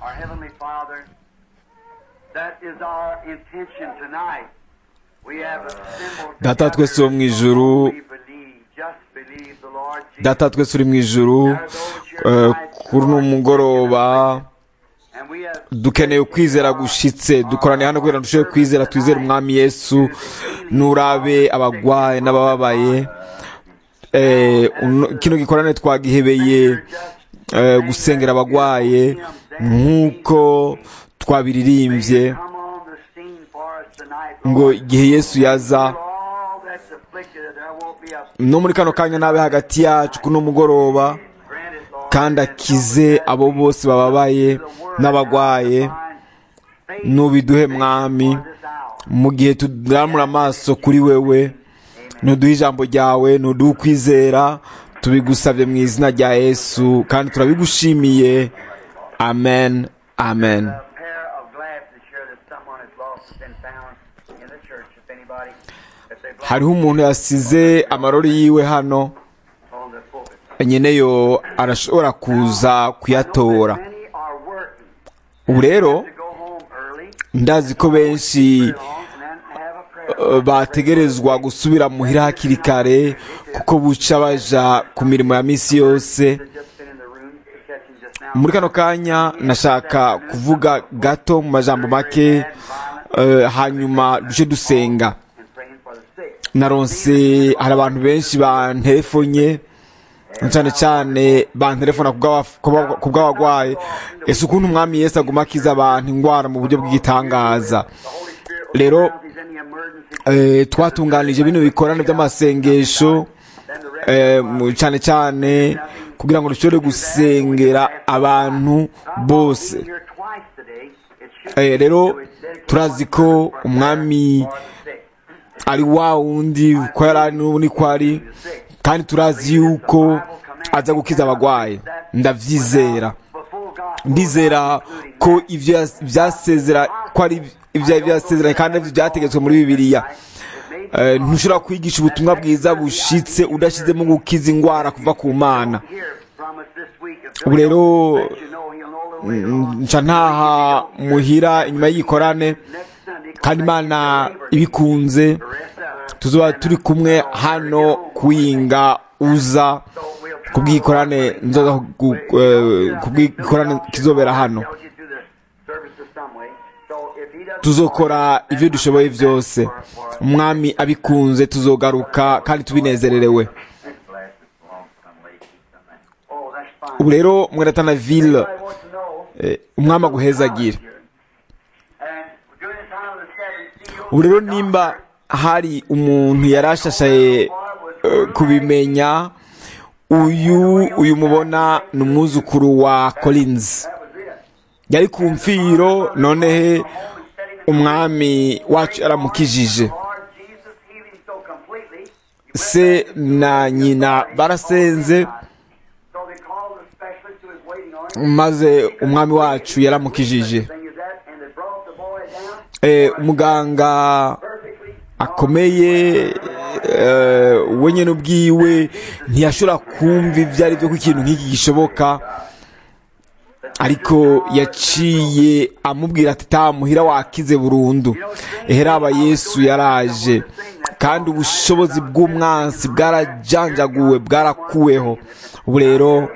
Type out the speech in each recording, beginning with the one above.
Our Heavenly Father, that is our intention tonight. We have assembled Data twese wo mu ijuru, we believe, just believe the Lord Jesus. data twese uri mu ijuru eh, kuri uno mugoroba And we have dukeneye ukwizera gushitse dukoraniye hano kugira ngo dushobore kwizera twizere umwami yesu nurabe abagwaye n'abababaye Eh, uno- kino gikorane twagihebeye eh, gusengera abagwaye nk'uko twabiririmbye come on the scene for us tonight. ngo igihe yesu yaza For all that's afflicted, that there won't be a no muri kano kanya nabe hagati yacu kuno mugoroba granted, Lord. kandi akize abo bose bababaye n'abagwaye nubiduhe mwami This hour. mu gihe tudaramura amaso kuri wewe ntuduhe ijambo ryawe ntuduhe ukwizera tubigusabye mu izina rya yesu kandi turabigushimiye amen amen A pair of glasses here that someone has lost has been found in the church. If anybody, if they've lost hariho umuntu yasize amarori yiwe hano on the pulpit. nyeneyo arashobora kuza kuyatora Many are working ubu rero to go home early, ndazi ko benshi long, and then have a prayer. eh, bategerezwa gusubira muhira hakiri kare kuko buca baja ku mirimo ya misi yose They've just been in the room catching just now. muri kano kanya nashaka kuvuga gato mu majambo make eh, hanyuma duce dusenga and praying for the sick. naronse hari abantu benshi banterefonye cyane cyane banterefona ku bw'aba- ku bwa- ku bw'abagwayi ese ukuntu umwami yesu aguma akiza abantu indwara mu buryo bw'igitangaza The Holy Spirit rero now he's in the emergency. eh, twatunganije bino bikorane by'amasengesho Then the rest eh, mu- cyane cyane kugira ngo dushobore gusengera abantu bose being here twice today, it should Eh, be rero to dedicate turazi one ko for umwami for the sick. ari wa wundi ko yari ari n'ubu niko ari kandi turazi yuko aza gukiza abagwayi ndavyizera Before God ndizera ko ivyo yas- vyasezera ko ari ivyo vyasezeranye kandi arivyo vyategetswe muri bibiliya Eh, ntushobora kwigisha ubutumwa bwiza bushitse udashizemo gukiza ingwara kuva ku mana hear from us this week. If ubu rero you know he'll know a little later on. nca ntaha muhira inyuma y'igikorane Next Sunday, kandi imana ibikunze rest up. tuzoba turi kumwe hano kuwinga uza kubw'ikorane nzoza ku- eh, kubw'ikorane kizobera hano Tells you through the services some way. So if he doesn't tuzokora ibyo dushoboye byose umwami abikunze tuzogaruka kandi tubinezererewe Oh, that's fine. ubu rero mweratana ville I want to know, eh, umwami aguhezagire and during the time of the seven seals, ubu rero nimba hari umuntu yari ashashaye eh, kubimenya uyu uyu mubona ni umwuzukuru wa collins yari ku mfiro none umwami wacu yaramukijije Lord Jesus healing so completely, se na nyina barasenze so they called the specialist who was waiting on him. maze umwami wacu yaramukijije Thing is that, and they brought the boy down Eh, umuganga perfectly. akomeye eh, we nyine ubwiwe ntiyashobora kumva ibyo ari byo ko ikintu nk'iki gishoboka ariko yaciye amubwira ati tamuhira wakize burundu eheraba yesu yaraje kandi ubushobozi bw'umwansi bwarajanjaguwe bwarakuweho ubu rero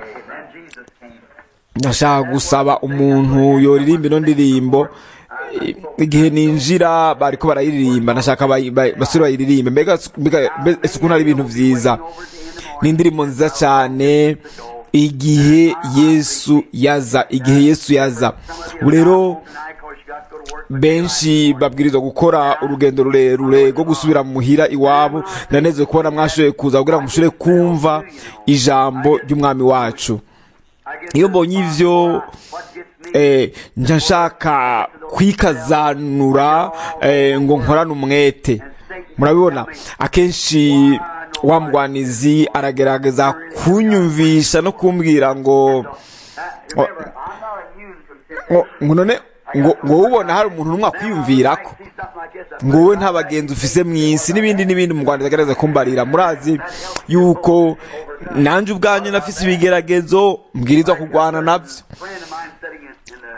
ndashaka gusaba umuntu yoririmba ino ndirimbo eh, igihe ninjira bariko barayiririmba ndashaka bayi- bayi- basore bayiririmbe mbega mbega- mbe- ese ukuntu ari ibintu vyiza ni indirimbo nziza cyane igihe yesu yaza igihe yesu yaza ubu rero Tonight, of course, you got to go to work. benshi babwirizwa gukora urugendo rurerure rwo gusubira muhira iwabo ndaneze kubona mwashoboye kuza kugira ngo mushobore kumva ijambo ry'umwami wacu I guess iyo mbonye ivyo what gets me eh, nja nshaka kwikazanura eh, ngo nkorane umwete murabibona akenshi wa mugwanizi aragerageza kunyumvisha no kumbwira ngo remember, I'm not a musical consider. ngo ngo none ngo ngo wowe ubona hari umuntu n'umwe akwiyumvirako See something like this. ngo wowe nta bagenzi ufise mu isi n'ibindi n'ibindi mu rwanda agerageza kumbarira murazi yuko nanjye ubwanjye nafise ibigeragezo mbwirizwa kurwana nabyo A friend of mine sitting in, in the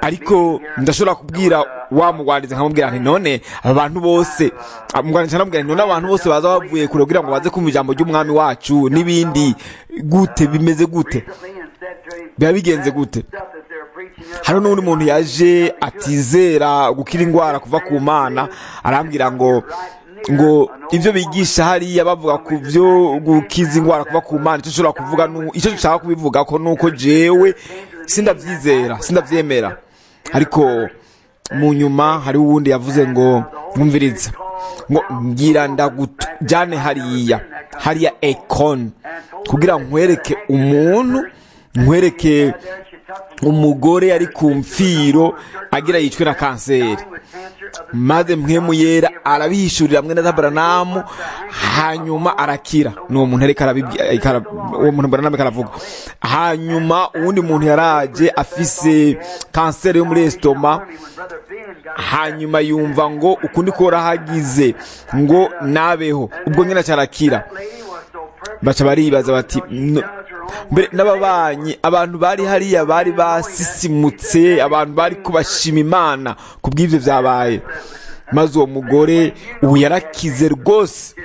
ariko ndashobora kubwira wa mugwaniza nkamubwira nti none aba bantu bose mugwaniza nkamubwira nti none abantu bose baza bavuye kure kugira ngo baze kumva ijambo ry'umwami wacu n'ibindi gute bimeze gute biba bigenze gute hano n'undi muntu yaje atizera gukira indwara kuva ku mana arambwira ngo ngo ibyo bigisha hariya bavuga ku byo gukiza indwara kuva ku mana icyo ushobora kuvuga icyo dushaka kubivuga ko nuko jewe sindabyizera sindabyemera ariko mu nyuma hari uwundi yavuze ngo mwumviriza ngo ngira ndagujyane hariya hariya ekoni kugira nkwereke umuntu nkwereke umugore ari ku mfiro agira yicwe na kanseri maze mpemu yera arabihishurira mwe na zabaranamu hanyuma arakira ni uwo muntu ariko uwo muntu baranamu aravuga hanyuma uwundi muntu yaraje afise kanseri yo muri esitoma hanyuma yumva ngo ukundi ko hagize ngo nabeho ubwo nyine acarakira baca baribaza bati mbere n'ababanyi abantu bari hariya bari basisimutse abantu bari kubashima imana ku bw'ibyo byabaye maze uwo mugore ubu yarakize rwose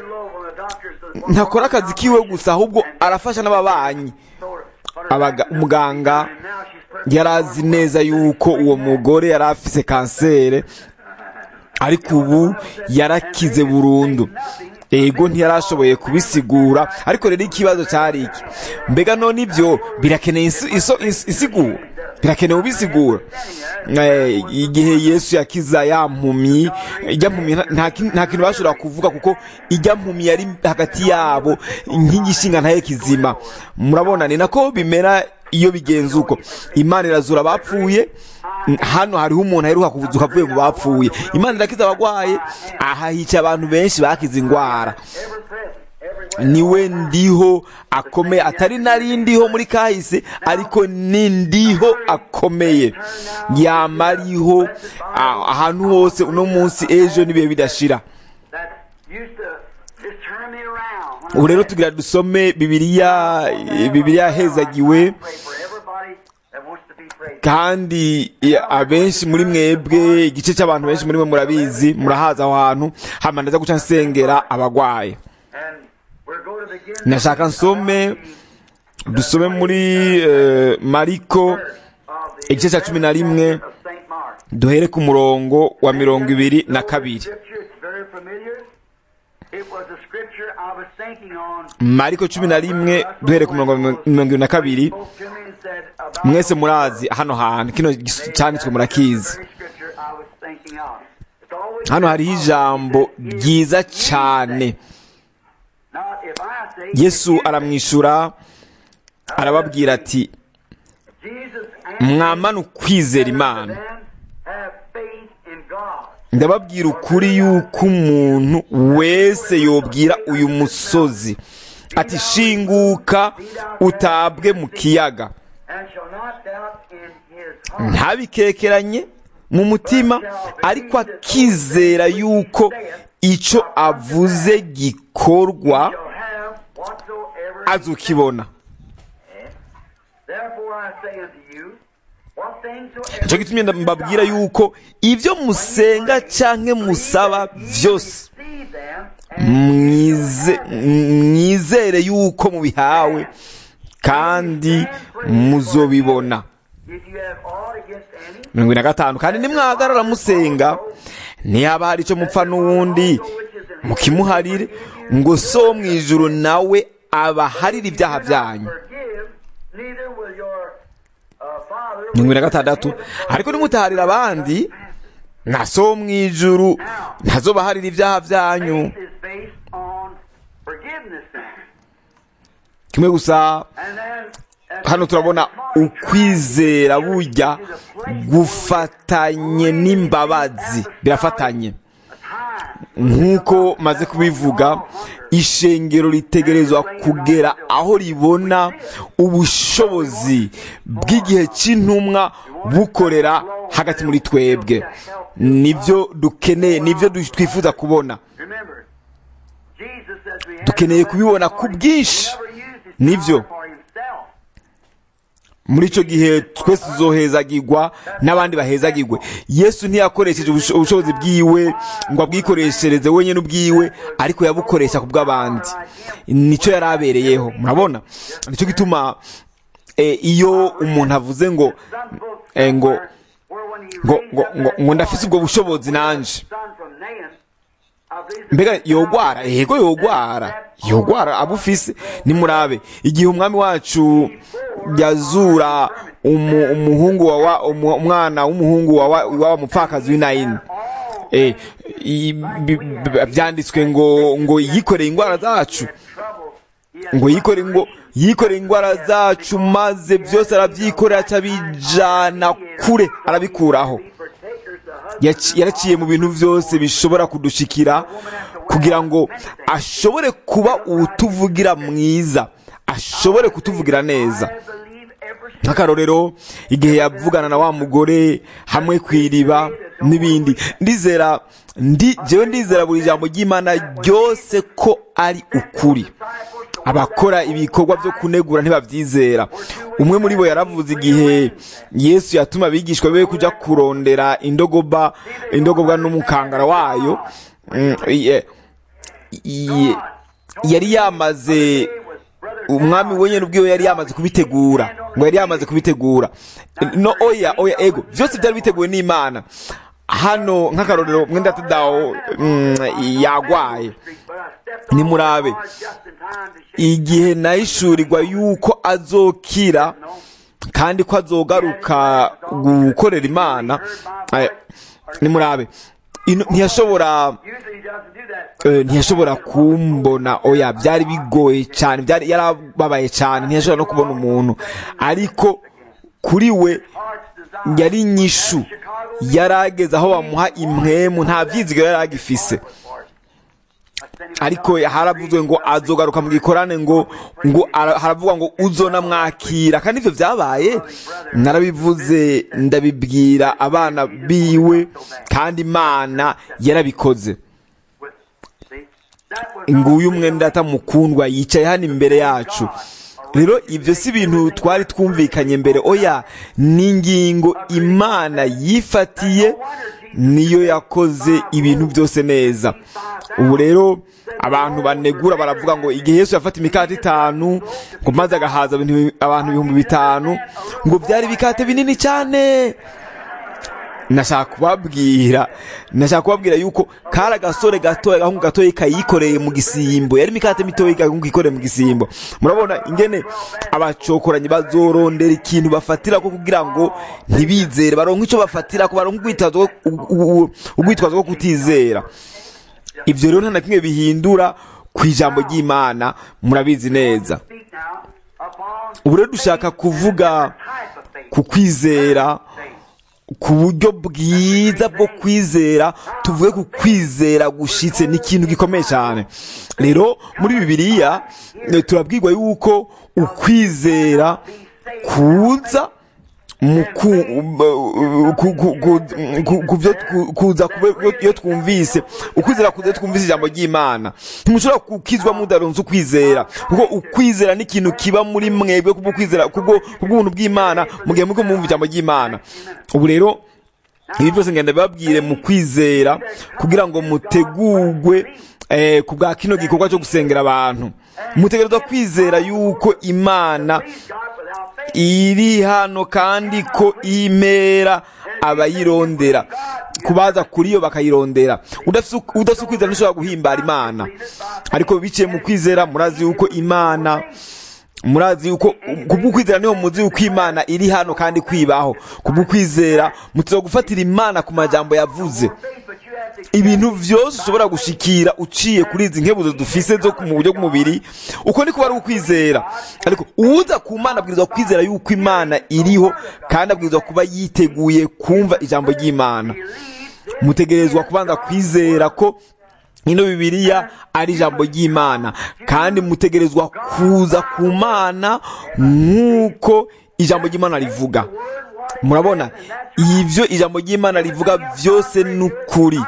ntakora akazi kiwe gusa ahubwo arafasha n'ababanyi umuganga yari azi neza yuko uwo mugore yari afise kanseri ariko ubu yarakize burundu ego ntiyarashoboye kubisigura ariko rero ikibazo cyari iki mbega none ibyo birakeneye isigura birakenewe ubisigura igihe yesu yakiza ya mpumyi ijya mpumyi nta kintu bashobora kuvuga kuko ijya mpumyi yari hagati yabo nk'igishinga ntaye kizima murabona ni nako bimera iyo bigenze uko imana irazura abapfuye hano hariho umuntu aheruka kuvuduka avuye mu bapfuye imana irakiza abarwaye aha hica abantu benshi bakize indwara niwe ndiho akomeye atari nari ndiho muri kahise ariko ni ndiho akomeye yama ariho ahantu hose uno munsi ejo n'ibihe bidashira ubu rero tugira dusome bibiliya bibiliya hezagiwe kandi abenshi muri mwebwe igice cy'abantu benshi muri mwe murabizi murahaza aho hantu hama ndaza guca nsengera abagwaye nashaka nsome dusome muri mariko igice cya cumi na rimwe duhere ku murongo wa mirongo ibiri na kabiri mariko cumi na rimwe duhere ku murongo wa mirongo ibiri na kabiri mwese murazi hano hantu kino cyanditswe murakizi hano hariho ijambo ryiza cyane yesu aramwishyura arababwira ati mwamana ukwizera imana ndababwira ukuri yuko umuntu wese yobwira uyu musozi ati shinguka utabwe mu kiyaga ntabikekeranye mu mutima ariko akizera yuko icyo avuze gikorwa azukibona nicyo gitumye mbabwira yuko ibyo musenga cyangwa musaba byose mwizere yuko mubihawe kandi muzobibona mirongo ine na gatanu kandi nimwahagarara musenga ntihaba hari icyo mupfa n'uwundi mukimuharire ngo so mu ijuru nawe abaharire ibyaha byanyu mirongo ine na gatandatu ariko nimutaharira abandi na so mu ijuru ntazobaharira ibyaha byanyu kimwe gusa hano turabona ukwizera burya gufatanye n'imbabazi birafatanye nk'uko maze kubivuga ishengero ritegerezwa kugera aho ribona ubushobozi bw'igihe cy'intumwa bukorera hagati muri twebwe nibyo dukeneye nibyo twifuza kubona dukeneye kubibona ku bwinshi nibyo muri icyo gihe twese tuzohezagirwa n'abandi bahezagirwe yesu ntiyakoresheje ubusho- ubushobozi bwiwe ngo abwikoreshereze wenyine ubwiwe ariko yabukoresha ku bw'abandi nicyo yari abereyeho murabona nicyo gituma eh, iyo umuntu avuze ngo eh, ngo ngo ngo ngo ngo ndafise ubwo bushobozi nanje mbega yogwara yego yogwara yogwara abufise nimurabe igihe umwami wacu yazura umu- umuhungu wa wa- umu- umwana w'umuhungu wa wa wa mupfakazi w'inayini eh i- bi- bi- byanditswe ngo ngo yikoreye indwara zacu ngo yikore ngo yikoreye indwara zacu maze byose arabyikorera acabijana kure arabikuraho Yaci- yaraciye mu bintu byose bishobora kudushikira kugira ngo ashobore kuba utuvugira mwiza ashobore kutuvugira neza nk'akarorero igihe yavugana na wa mugore hamwe ku iriba n'ibindi ndizera ndi jewe ndizera buri jambo ry'imana ryose ko ari ukuri abakora ibikorwa byo kunegura ntibabyizera umwe muri bo yaravuze igihe yesu yatuma abigishwa be kujya kurondera indogoba indogobwa n'umukangara wayo Mm, ye- ye- yari yamaze umwami wenyine ubwiwe yari yamaze kubitegura ngo yari yamaze kubitegura no oya oya ego byose byari biteguwe n'imana hano nk'akarorero mwenda tudawo mm, yagwaye nimurabe igihe nahishurirwa yuko azokira kandi ko azogaruka gukorera imana eh, nimurabe ino- ntiyashobora eh, ntiyashobora kumbona oya byari bigoye cyane byari yarababaye cyane ntiyashobora no kubona umuntu ariko kuri we yari inyishu yarageze aho bamuha impwemu nta byizigiro yari agifise ariko haravuzwe ngo azogaruka mu gikorane ngo ngo ara- haravugwa ngo uzona mwakira kandi ivyo vyabaye narabivuze ndabibwira abana biwe kandi imana yarabikoze nguyu umwenda atamukundwa yicaye hano imbere yacu rero ibyo si ibintu twari twumvikanye mbere oya ni ingingo imana yifatiye niyo yakoze ibintu byose neza ubu rero abantu banegura baravuga ngo igihe yesu yafata imikate itanu ngo maze agahaza ibintu- abantu ibihumbi bitanu ngo byari ibikate binini cyane nashaka kubabwira nashaka kubabwira yuko kari agasore gatoya agahungu gatoya kayikoreye mu gisimbo yari imikate mitoya agahungu kikoreye mu gisimbo murabona ingene abacokoranyi bazorondera ikintu bafatira ko kugira ngo ntibizere baronke icyo bafatira ko baronke urwitwazo rwo- u- u- urwitwazo rwo kutizera ibyo rero nta na kimwe bihindura ku ijambo ry'imana murabizi neza ubu rero dushaka kuvuga ku kwizera ku buryo bwiza bwo kwizera tuvuge ku kwizera gushitse ni ikintu gikomeye cyane rero muri bibiliya eh, turabwirwa yuko ukwizera kuza mu ku- ku- ku- ku- ku- ku byo twu- kuza kube- iyo twumvise ukwizera kuza iyo twumvise ijambo ry'imana ntimushobora gukizwa mudaronze ukwizera kuko ukwizera ni ikintu kiba muri mwebwe kubwo kwizera kubwo kubw'ubuntu bw'imana mu gihe muriko mwumva ijambo ry'imana ubu rero ibi byose ngenda bibabwire mu kwizera kugira ngo mutegurwe eh, ku bwa kino gikorwa cyo gusengera abantu mutegerezwa kwizera yuko imana iri hano kandi ko imera abayirondera kubaza kuri yo bakayirondera udafise udafise ukwizera ntushobora guhimbara imana ariko biciye mu kwizera murazi yuko imana murazi yuko kubw'ukwizera niho muzi yuko imana iri hano kandi kwibaho kubw'ukwizera mutiza gufatira imana ku majambo yavuze ibintu byose ushobora gushikira uciye kuri izi nkebuzo dufise zo mu buryo bw'umubiri uko niko bari ukwizera ariko uza ku mana abwirizwa kwizera yuko imana iriho kandi abwirizwa kuba yiteguye kumva ijambo ry'imana mutegerezwa kubanza kwizera ko ino bibiliya ari ijambo ry'imana kandi mutegerezwa kuza ku mana nk'uko ijambo ry'imana rivuga murabona ibyo ijambo ry'imana rivuga byose ni ukuri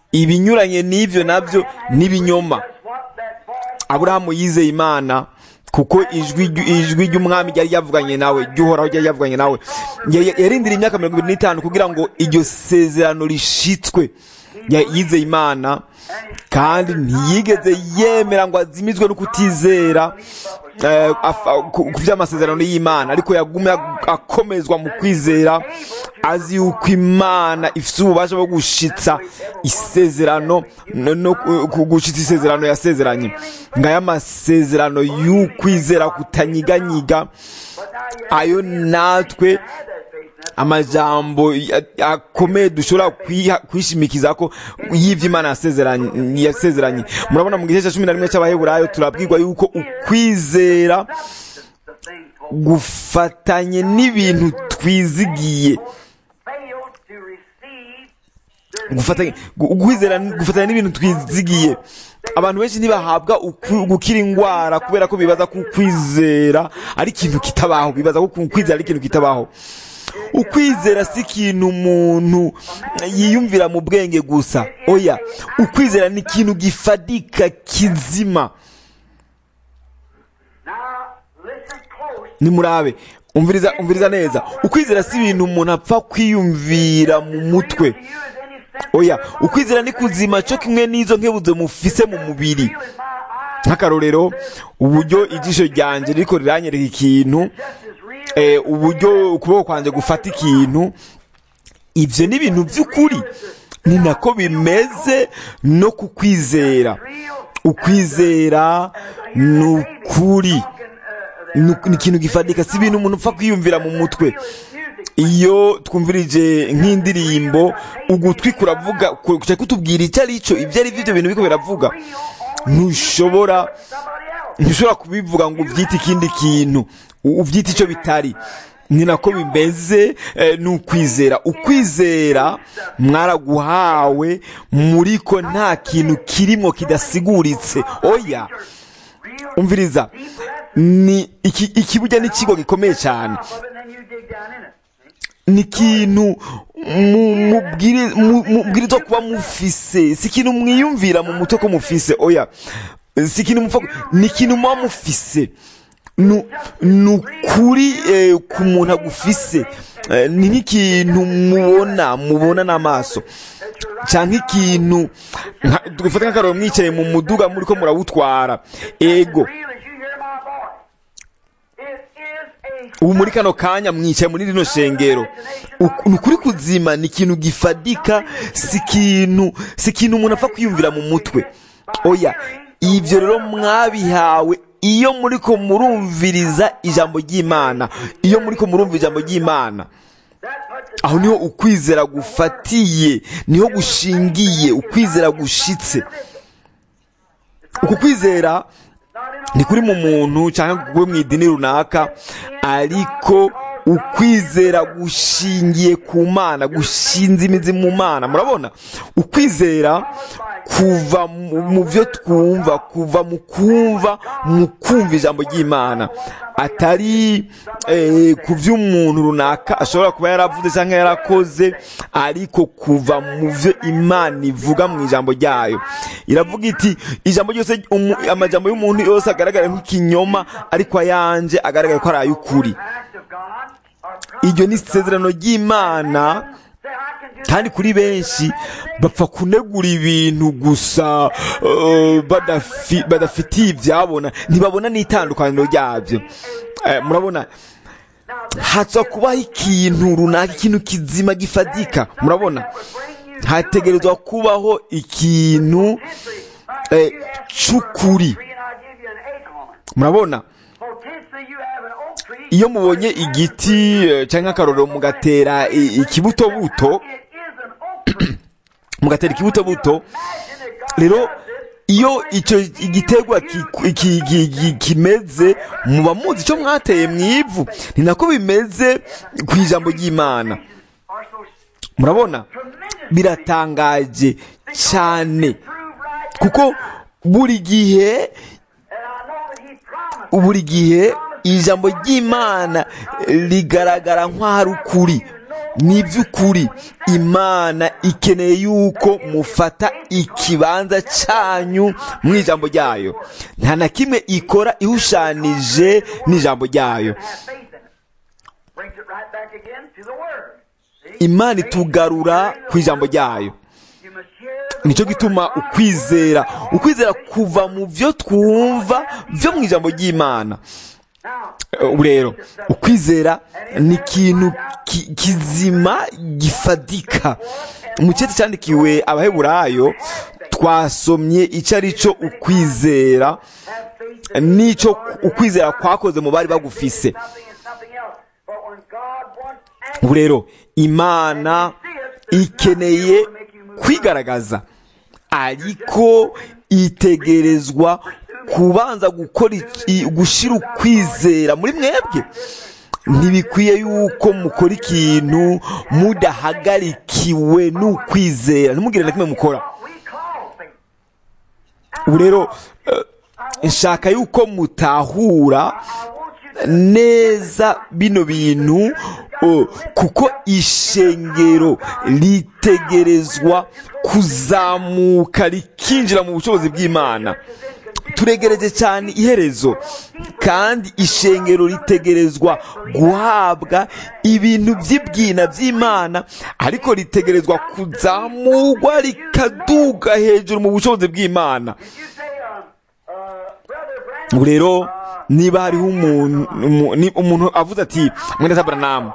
ibinyuranye n'ibyo nabyo n'ibinyoma aburahamu yizeye imana ku kuko ijwi ryu- ijwi ry'umwami ryari ryavuganye nawe ry'uhoraho ryari ryavuganye nawe Ya- ya- yarindiriye imyaka mirongo ibiri n'itanu kugira ngo iryo sezerano rishitswe Ya- yizeye imana kandi ntiyigeze yemera ngo azimizwe no kutizera eh, afa- ku ku by'amasezerano y'imana ariko yagumye ag- akomezwa mu kwizera azi yuko imana ifite ububasha bwo gushitsa isezerano no no ku- ku- gushitsa isezerano yasezeranye ngaya masezerano y'ukwizera kutanyiganyiga ayo natwe amajambo ya- akomeye dushobora kwiha- kwishimikiza ko y'ivyo imana yasezeranye yasezeranye murabona mu gice cya cumi na rimwe cy'abaheburayo turabwirwa yuko ukwizera gufatanye n'ibintu twizigiye gufatanya gu- ukwizera gufatanya n'ibintu twizigiye abantu benshi ntibahabwa ukwi- gukira indwara kubera ko bibaza ko ukwizera ari ikintu kitabaho bibaza ko ukwizera ari ikintu kitabaho ukwizera si ikintu umuntu yiyumvira mu bwenge gusa oya ukwizera ni ikintu gifadika kizima nimurabe umviriza umviriza neza ukwizera si ibintu umuntu apfa kwiyumvira mu mutwe oya ukwizera ni kuzima cyo kimwe n'izo nkebuzo mufise mu mubiri nk'akarorero uburyo ijisho ryanjye riko riranyereka ikintu eh, uburyo ukuboko kwanjye gufata ikintu ibyo ni ibintu by'ukuri ni nako bimeze no ku kwizera ukwizera ni ukuri ni ni ikintu gifatika si ibintu umuntu upfa kwiyumvira mu mutwe iyo twumvirije nk'indirimbo ugutwi kuravuga kuca kutubwira icyo ari cyo ibyo ari byo ibyo bintu biriko biravuga ntushobora ntushobora kubivuga ngo ubyite ikindi kintu u- ubyite icyo bitari ni nako bimeze eh, ni ukwizera ukwizera mwaraguhawe muriko nta kintu kirimo kidasiguritse oya umviriza ni iki ikibujya n'ikigo gikomeye cyane ni ikintu mu- mubwiri- mu- mubwirizwa kuba mufise si ikintu mwiyumvira mu mutwe ko mufise oya si ikintu mupfa ni ikintu muba mufise Nu- ni ukuri eh, ku muntu agufise Eh, ni nk'ikintu mubona mubona n'amaso cyangwa ikintu nka- dufate nk'akaroro mwicaye mu muduga muri ko murawutwara ego ubu muri kano kanya mwicaye muri rino shengero Uku- ni ukuri kuzima ni ikintu gifadika si ikintu si ikintu umuntu apfa kwiyumvira mu mutwe oya ibyo rero mwabihawe iyo muri ko murumviriza ijambo ry'imana iyo muri ko murumva ijambo ry'imana aho niho ukwizera gufatiye niho gushingiye ukwizera gushitse uku kwizera ni kuri mu muntu cyangwa kuri mu idini runaka ariko ukwizera gushingiye ku mana gushinze imizi mu mana murabona ukwizera kuva mu mu byo twumva kuva mu kumva mu kumva ijambo ry'imana atari eh, ku by'umuntu runaka ashobora kuba yaravuze cyangwa yarakoze ariko kuva mu byo imana ivuga mu ijambo ryayo iravuga iti ijambo ryose umu- amajambo y'umuntu yose agaragara nk'ikinyoma ariko ayanje agaragara ko ari ay'ukuri iryo ni isezerano ry'imana kandi kuri benshi bapfa kunegura ibintu gusa eh, badafi- badafitiye ibyabona ntibabona n'itandukaniro ryabyo Eh, murabona haza kubaho ikintu runaka ikintu kizima gifadika murabona hategerezwa kubaho ikintu eh, cy'ukuri murabona iyo mubonye igiti eh, cyangwa akarorero mugatera i- ikibutobuto mugatera ikibutobuto rero iyo icyo igiterwa ki- ki- ki- ki- kimeze muba muzi icyo mwateye mu ivu ni nako bimeze ku ijambo ry'imana murabona biratangaje cyane kuko buri gihe buri gihe ijambo ry'imana rigaragara nk'aho ari ukuri ni iby'ukuri imana ikeneye yuko mufata ikibanza cyanyu mu ijambo ryayo nta na kimwe ikora ihushanije n'ijambo ryayo have faith in it. Brings it right back again to the Word. See? imana itugarura ku ijambo ryayo You must hear the nicyo Word. gituma ukwizera ukwizera kuva mu byo twumva byo mu ijambo ry'imana Now, ubu rero ukwizera ni ikintu ki- kizima gifatika mu cyeti cyandikiwe abaheburayo twasomye icyo ari cyo ukwizera have faith in n'icyo ukwizera kwakoze mu bari bagufise something and something else. But when God wants ubu rero imana ikeneye kwigaragaza ariko itegerezwa kubanza gukora iki- gushyira ukwizera muri mwebwe ntibikwiye yuko mukora ikintu mudahagarikiwe n'ukwizera ntimugire na kimwe mukora what we call faith. ubu rero eh, nshaka yuko mutahura I want you to neza bino bintu oh, kuko ishengero ritegerezwa kuzamuka rikinjira mu bushobozi bw'imana turegereje cyane iherezo kandi ishengero ritegerezwa guhabwa ibintu by'ibwina by'imana ariko ritegerezwa kuzamurwa rikaduga hejuru mu bushobozi bw'imana Did you say, um, uh, Brother Branham? ubu rero niba hariho umuntu umu- ni- umuntu avuze ati mwene tabaranamu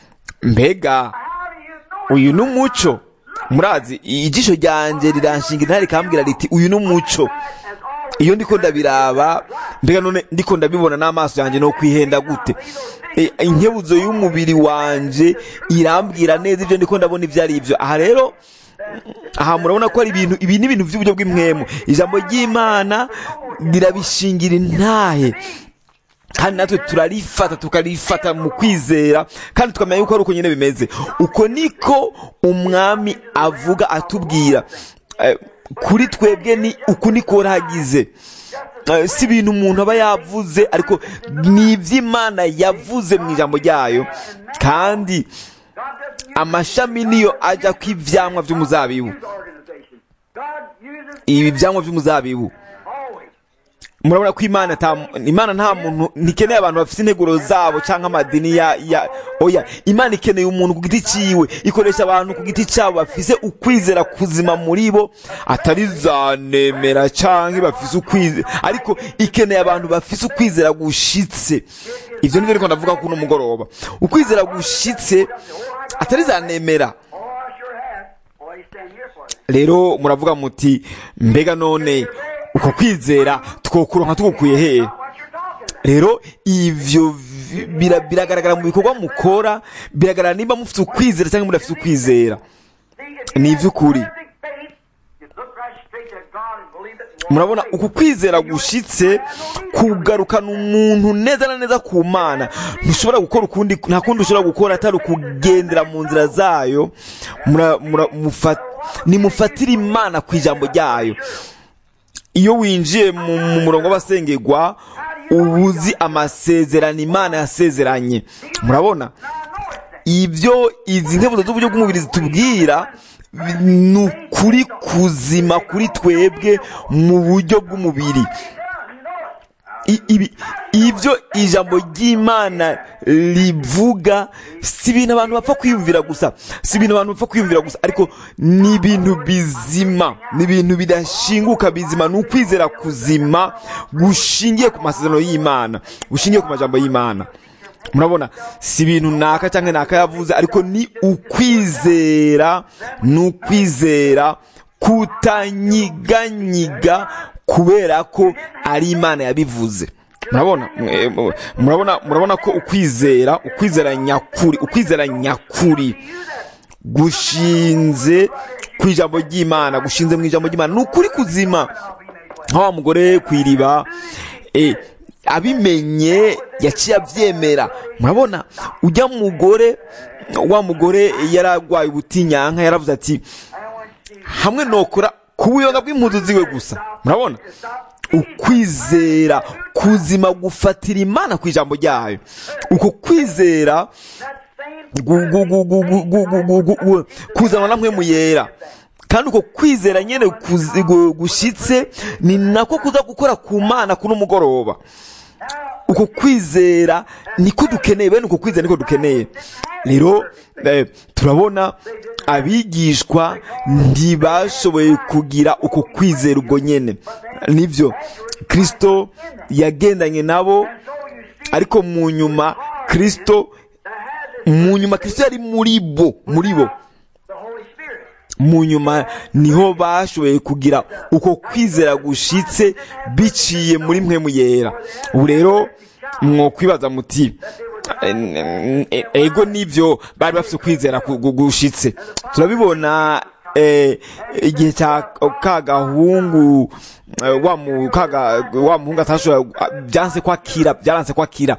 mbega How do you know uyu ni umuco murazi ijisho ryanjye riranshinga intare rikambwira riti uyu ni umuco as always? iyo ndiko ndabiraba mbega none ndiko ndabibona n'amaso yanjye no kwihenda gute E, inkebuzo y'umubiri wanje irambwira neza ibyo ndiko ndabona ibyo ari byo aha rero aha murabona ko ari ibintu ibi ni ibintu by'uburyo bw'imwemu ijambo ry'imana rirabishingira intahe kandi natwe turarifata tukarifata mu kwizera kandi tukamenya yuko ari uko nyine bimeze uko niko umwami avuga atubwira Eh, kuri twebwe ni uku niko hagize Eh, si ibintu umuntu aba yavuze ariko ni iby'imana yavuze mu ijambo ryayo kandi God doesn't use amashami niyo ajya ku ibyamwa by'umuzabibu his organization. God uses ibi byamwa by'umuzabibu always. murabona ko imana ata imana nta muntu ntikeneye abantu bafite integuro zabo cyangwa amadini ya ya oya imana ikeneye umuntu ku giti cyiwe ikoresha abantu ku giti cyabo bafise ukwizera kuzima muri bo atari za nemera cyangwa bafise ukwizera ariko ikeneye abantu bafise ukwizera gushitse ibyo nibyo ariko ndavuga kuno mugoroba ukwizera gushitse atari za nemera Oh, I sure have. Boy, he's standing here for it. rero muravuga muti mbega none uko kwizera twokuronka tugukuye hehe What you're talking about. rero ivyo vi- bira- biragaragara mu bikorwa mukora biragaragara nimba mufite ukwizera cyangwa mudafite ukwizera See, if you Ni have ivy'ukuri. perfect faith, you look right straight to God and believe it and walk murabona straight. uku kwizera gushitse kugarukana umuntu neza na neza ku mana ntushobora gukora ukundi nta kundi ushobora gukora atari ukugendera mu nzira zayo mura- mura- mufa- nimufatire imana ku ijambo ryayo iyo winjiye mu mu murongo w'abasengerwa uba uzi amasezerano imana yasezeranye murabona ibyo izi nkebuzo z'uburyo bw'umubiri zitubwira bi- ni ukuri kuzima kuri twebwe mu buryo bw'umubiri I- ibi- ibyo ijambo ry'imana rivuga si ibintu abantu bapfa kwiyumvira gusa si ibintu abantu bapfa kwiyumvira gusa ariko ni ibintu bizima ni ibintu bidashinguka bizima ni ukwizera kuzima gushingiye ku masezerano y'imana gushingiye ku majambo y'imana murabona si ibintu naka cyangwa naka yavuze ariko ni ukwizera ni ukwizera kutanyiganyiga kubera ko ari imana yabivuze murabona Eh, mu- murabona murabona ko ukwizera ukwizera nyakuri ukwizera nyakuri gushinze ku ijambo ry'imana gushinze mu ijambo ry'imana ni ukuri kuzima nka wa mugore ku iriba eh, abimenye yaciye abyemera murabona ujya mugore wa mugore yararwaye ubutinyanka yaravuze ati hamwe nokora ku buyonga bw'impuzu ziwe gusa murabona ukwizera kuzima gufatira imana ku ijambo ryayo uko kwizera gu- gu- gu- gu- gu- gu- gu- gu- gu- gu- kuzanwa na mpwemu yera kandi uko kwizera nyene kuzi- gu- gushitse ni nako kuza gukora ku mana kuno mugoroba uko kwizera niko dukeneye bene uko kwizera niko dukeneye rero eh, turabona abigishwa ntibashoboye kugira uko kwizera ubwo nyene nivyo kristo yagendanye nabo ariko mu nyuma kristo mu nyuma kristo yari muri bo muri bo the Holy Spirit. mu nyuma niho bashoboye kugira uko kwizera gushitse biciye muri mwe yera ubu rero mwokwibaza muti "Eh, eh, ego nibyo bari bafite ukwizera ku- gu- gushitse turabibona eh, igihe cya ka gahungu eh, wa mu- ka ga- wa muhungu atashobora byanse kwakira byaranse kwakira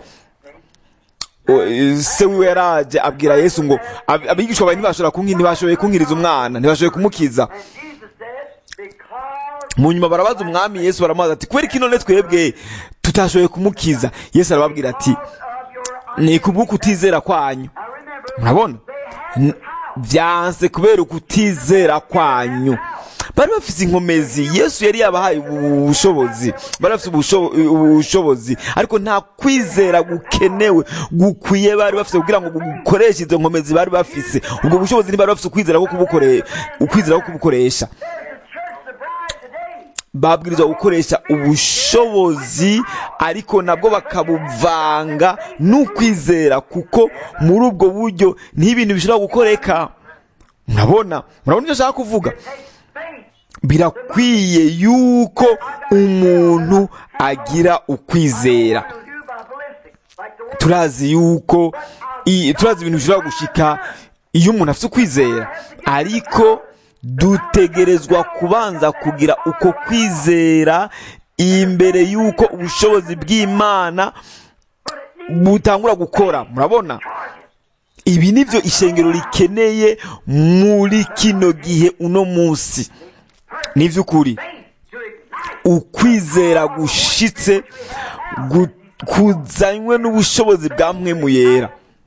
O- se wiwe yaraje abwira yesu ngo ab- abigishwa bawe ntibashobora kunki ntibashoboye kunkiriza umwana ntibashoboye kumukiza And Jesus said, because mu nyuma barabaza umwami yesu baramubaza ati kubera iki none twebwe tutashoboye kumukiza yesu arababwira ati of your ni kubw'uko utizera kwanyu I remember murabona N- byanse kubera ukutizera kwanyu bari bafite inkomezi yesu yari yabahaye ubu bushobozi bari bafite ubusho- ubushobozi ariko nta kwizera gukenewe gukwiye bari bafite kugira ngo gukoreshe izo nkomezi bari bafise ubwo bushobozi ntibari bafite ukwizera ko kubukore ukwizera ko kubukoresha the church, the bride today. babwirizwa gukoresha ubushobozi ariko nabwo bakabuvanga n'ukwizera kuko muri ubwo buryo n'ibintu bishobora gukoreka murabona murabona icyo nshaka kuvuga Takes faith. birakwiye yuko umuntu agira ukwizera To do by ballistic, like the word. turazi yuko i- turazi ibintu bishobora gushika iyo umuntu afite ukwizera ariko dutegerezwa kubanza kugira uko kwizera imbere y'uko ubushobozi bw'imana butangura gukora murabona ibi nibyo ishengero rikeneye muri kino gihe uno munsi ni iby'ukuri To ignite ukwizera gushitse gu- kuzanywe n'ubushobozi bwa mwemu yera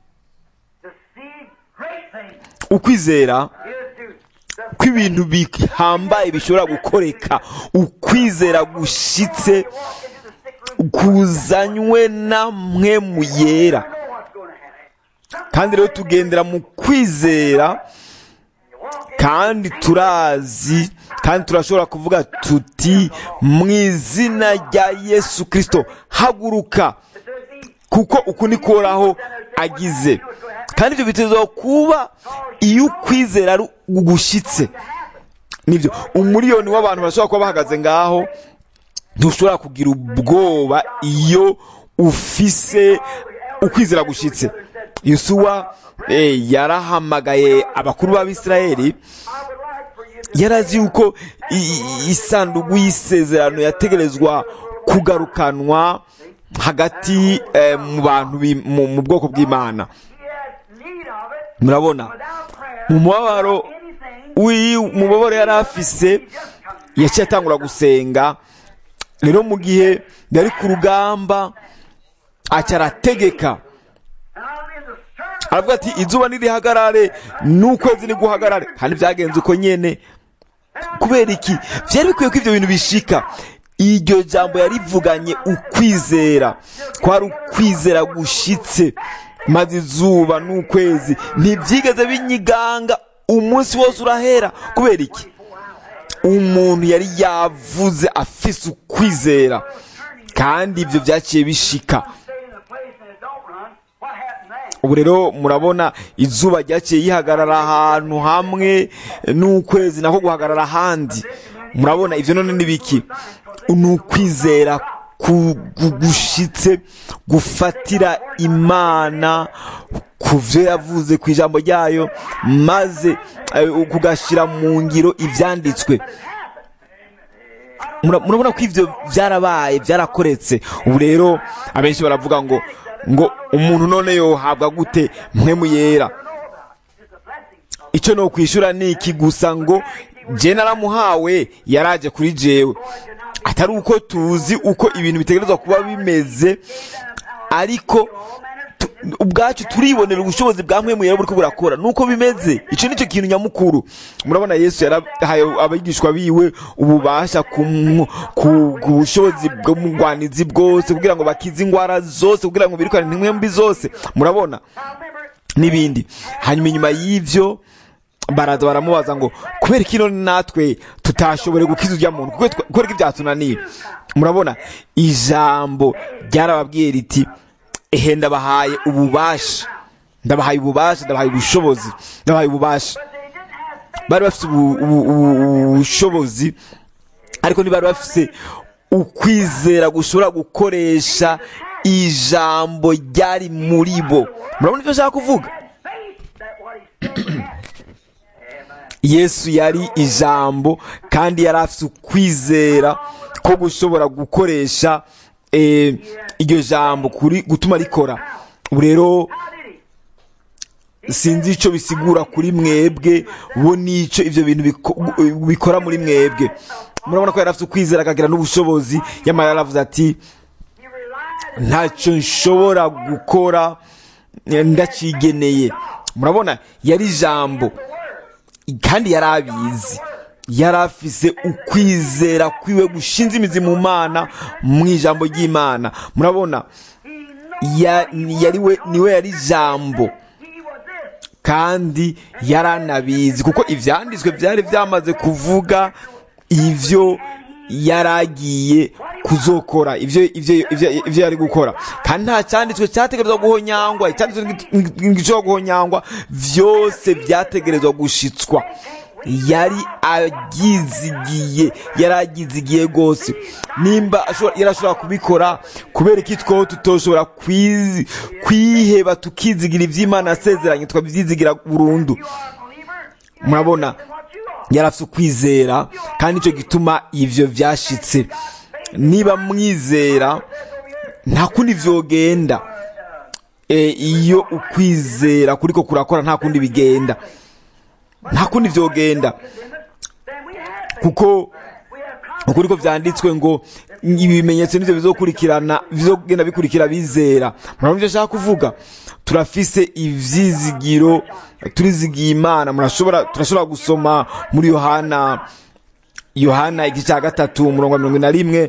to see great things is ukwizera to the ko ibintu bihambaye bishobora gukoreka ukwizera gushitse walk into the sick room. kuzanywe na mwemu yera You know what's going to happen. kandi rero tugendera mu kwizera You walk in kandi turazi kandi turashobora kuvuga tuti mu izina rya yesu kirisito haguruka to the kuko uku ni koraho agize kandi ibyo bitezwa kuba iyo ukwizera ari ugushyitse nibyo umuriyoni w'abantu bashobora kuba bahagaze ngaho ntushobora kugira ubwoba iyo ufise ukwizera gushyitse yusuwa eh, yarahamagaye abakuru b'abisirayeli I would like for you to yarazi yuko i- i- isanduku y'isezerano yategerezwa kugarukanwa hagati eh, mu bantu bi- mu mu bwoko bw'imana he had need of it murabona without prayer. mu mubabaro Anything w'i- mu mubabaro yari afise yaciye atangura gusenga rero mu gihe yari ku rugamba aca arategeka and I'm in the service aravuga ati izuba nirihagarare n'ukwezi niguhagarare kandi byagenze uko nyene kubera iki byari bikwiye ko ibyo bintu bishika iryo jambo yarivuganye ukwizera kwari ukwizera gushitse maze izuba n'ukwezi ntibyigeze binyiganga umunsi wose urahera kubera iki umuntu yari yavuze afise ukwizera kandi ibyo byaciye bishika stay in the place and it don't run. What happened then? ubu rero murabona izuba ryaciye yihagarara ahantu hamwe n'ukwezi nako guhagarara ahandi murabona ibyo none ni biki ni ukwizera ku- gu- gushitse gufatira imana ku byo yavuze ku ijambo ryayo maze eh, kugashyira mu ngiro ibyanditswe Mura- murabona ko ibyo byarabaye byarakoretse ubu rero abenshi baravuga ngo ngo umuntu none yohabwa gute mwe yera icyo ni ukwishyura ni iki gusa ngo je naramuhawe yaraje kuri jewe atari uko tuzi uko ibintu bitegerezwa kuba bimeze ariko tu- ubwacu turibonera ubushobozi bwa mwe muyera buriko burakora nuko bimeze ico nicyo kintu nyamukuru murabona yesu yarahaye abigishwa biwe ububasha ku mu- ku ku bushobozi bw'umugwanizi bwose kugira ngo bakize ingwara zose kugira ngo birukane intumwe mbi zose murabona n'ibindi hanyuma inyuma y'ivyo baraza baramubaza ngo kubera iki none natwe tutashobore gukiza urya muntu kuko twe- kubera ko ibyatunaniye murabona ijambo ryarababwiye riti ehe ndabahaye ububasha ndabahaye ububasha ndabahaye ubushobozi ndabahaye ububasha bari bafite ubu- ubu- ubu- ubushobozi ariko ntibari bafite ukwizera gushobora gukoresha ijambo ryari muri bo murabona icyo nshaka kuvuga yesu yari ijambo kandi yari afite ukwizera ko gushobora gukoresha eh, iryo jambo kuri gutuma rikora ubu rero sinzi icyo bisigura kuri mwebwe bo n'icyo ibyo bintu biko- bikora muri mwebwe murabona ko yari afite ukwizera akagira n'ubushobozi yamara yaravuze ati ntacyo nshobora gukora eh, ndacigeneye murabona yari ijambo kandi yari abizi yari afise ukwizera kwiwe gushinze imizi mu mana mu ijambo ry'imana murabona ya- yari we niwe yari ijambo kandi yaranabizi kuko ibyanditswe byari byamaze kuvuga ibyo yaragiye kuzokora ibyo ibyo ibyo ibyo yari gukora kandi nta cyanditswe cyategerezwa guhonyangwa icyanditswe gishobora guhonyangwa byose byategerezwa gushitswa yari agizigiye yari agizigiye rwose nimba ashobora- yari ashobora kubikora kubera iki two tutoshobora kwizi- kwiheba tukizigira iby'imana yasezeranye tukabyizigira burundu murabona yari afite ukwizera kandi nicyo gituma ibyo byashitse niba mwizera nta kundi vyogenda e, iyo ukwizera kuriko kurakora nta kundi bigenda nta kundi vyogenda kuko ukuri ko vyanditswe ngo ibimenyetso nivyo bizokurikirana bizogenda bikurikira bizera murabona ivyo nshaka kuvuga turafise ivyizigiro turizigiye imana murashobora turashobora gusoma muri yohana yohana igice cya gatatu umurongo wa mirongo ine na rimwe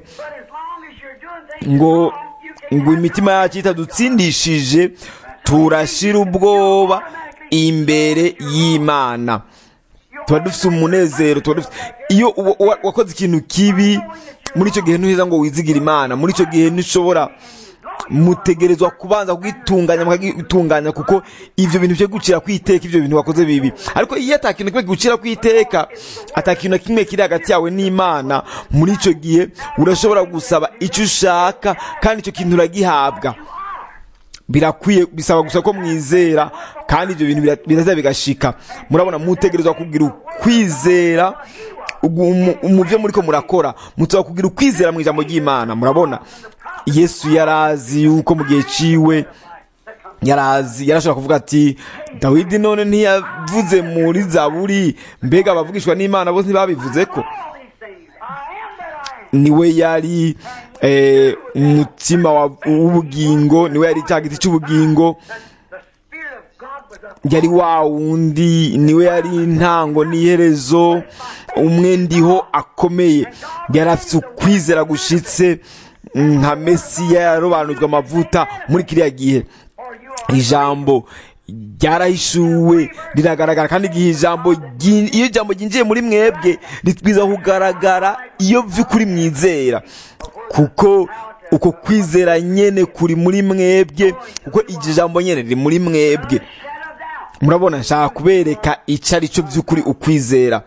ngo ngo imitima yacu itadutsindishije turashira ubwoba imbere y'imana tuba dufite umunezero tuba dufite iyo uwa- uwa- wakoze ikintu kibi muri icyo gihe ntuheza ngo wizigire imana muri icyo gihe ntushobora mutegerezwa kubanza kugitunganya mukagitunganya kuko ivyo bintu byo gucira kwiteka ivyo bintu wakoze bibi ariko iyo ata kintu kimwe gucira kwiteka ata kintu na kimwe kiri hagati yawe n'imana muri ico gihe urashobora gusaba icyo ushaka kandi icyo kintu uragihabwa birakwiye bisaba gusa ko mwizera kandi ibyo bintu bira- biraza bigashika murabona mutegerezwa kugira ukwizera ugu- mu- mu byo muriko murakora mutsaba kugira ukwizera mu ijambo ry'imana murabona yesu yarazi yuko mu gihe ciwe yarazi yarashobora kuvuga ati dawidi none ntiyavuze muri zaburi mbega abavugishwa n'imana bose ntibabivuze ko niwe yari eh, umutima wa- w'ubugingo niwe yari cya giti cy'ubugingo yari wa wundi niwe yari intango n'iherezo umwe ndiho akomeye yari afite ukwizera gushitse nka mesiya yarobanujwe amavuta muri kiriya gihe ijambo ryarahishuwe riragaragara kandi igihe ijambo ryi- iyo ijambo ryinjiye muri mwebwe ritwiza kugaragara iyo vy'ukuri mwizera kuko uko kwizera nyene kuri muri mwebwe kuko iryo jambo nyene riri muri mwebwe murabona nshaka kubereka ico ari cyo vy'ukuri ukwizera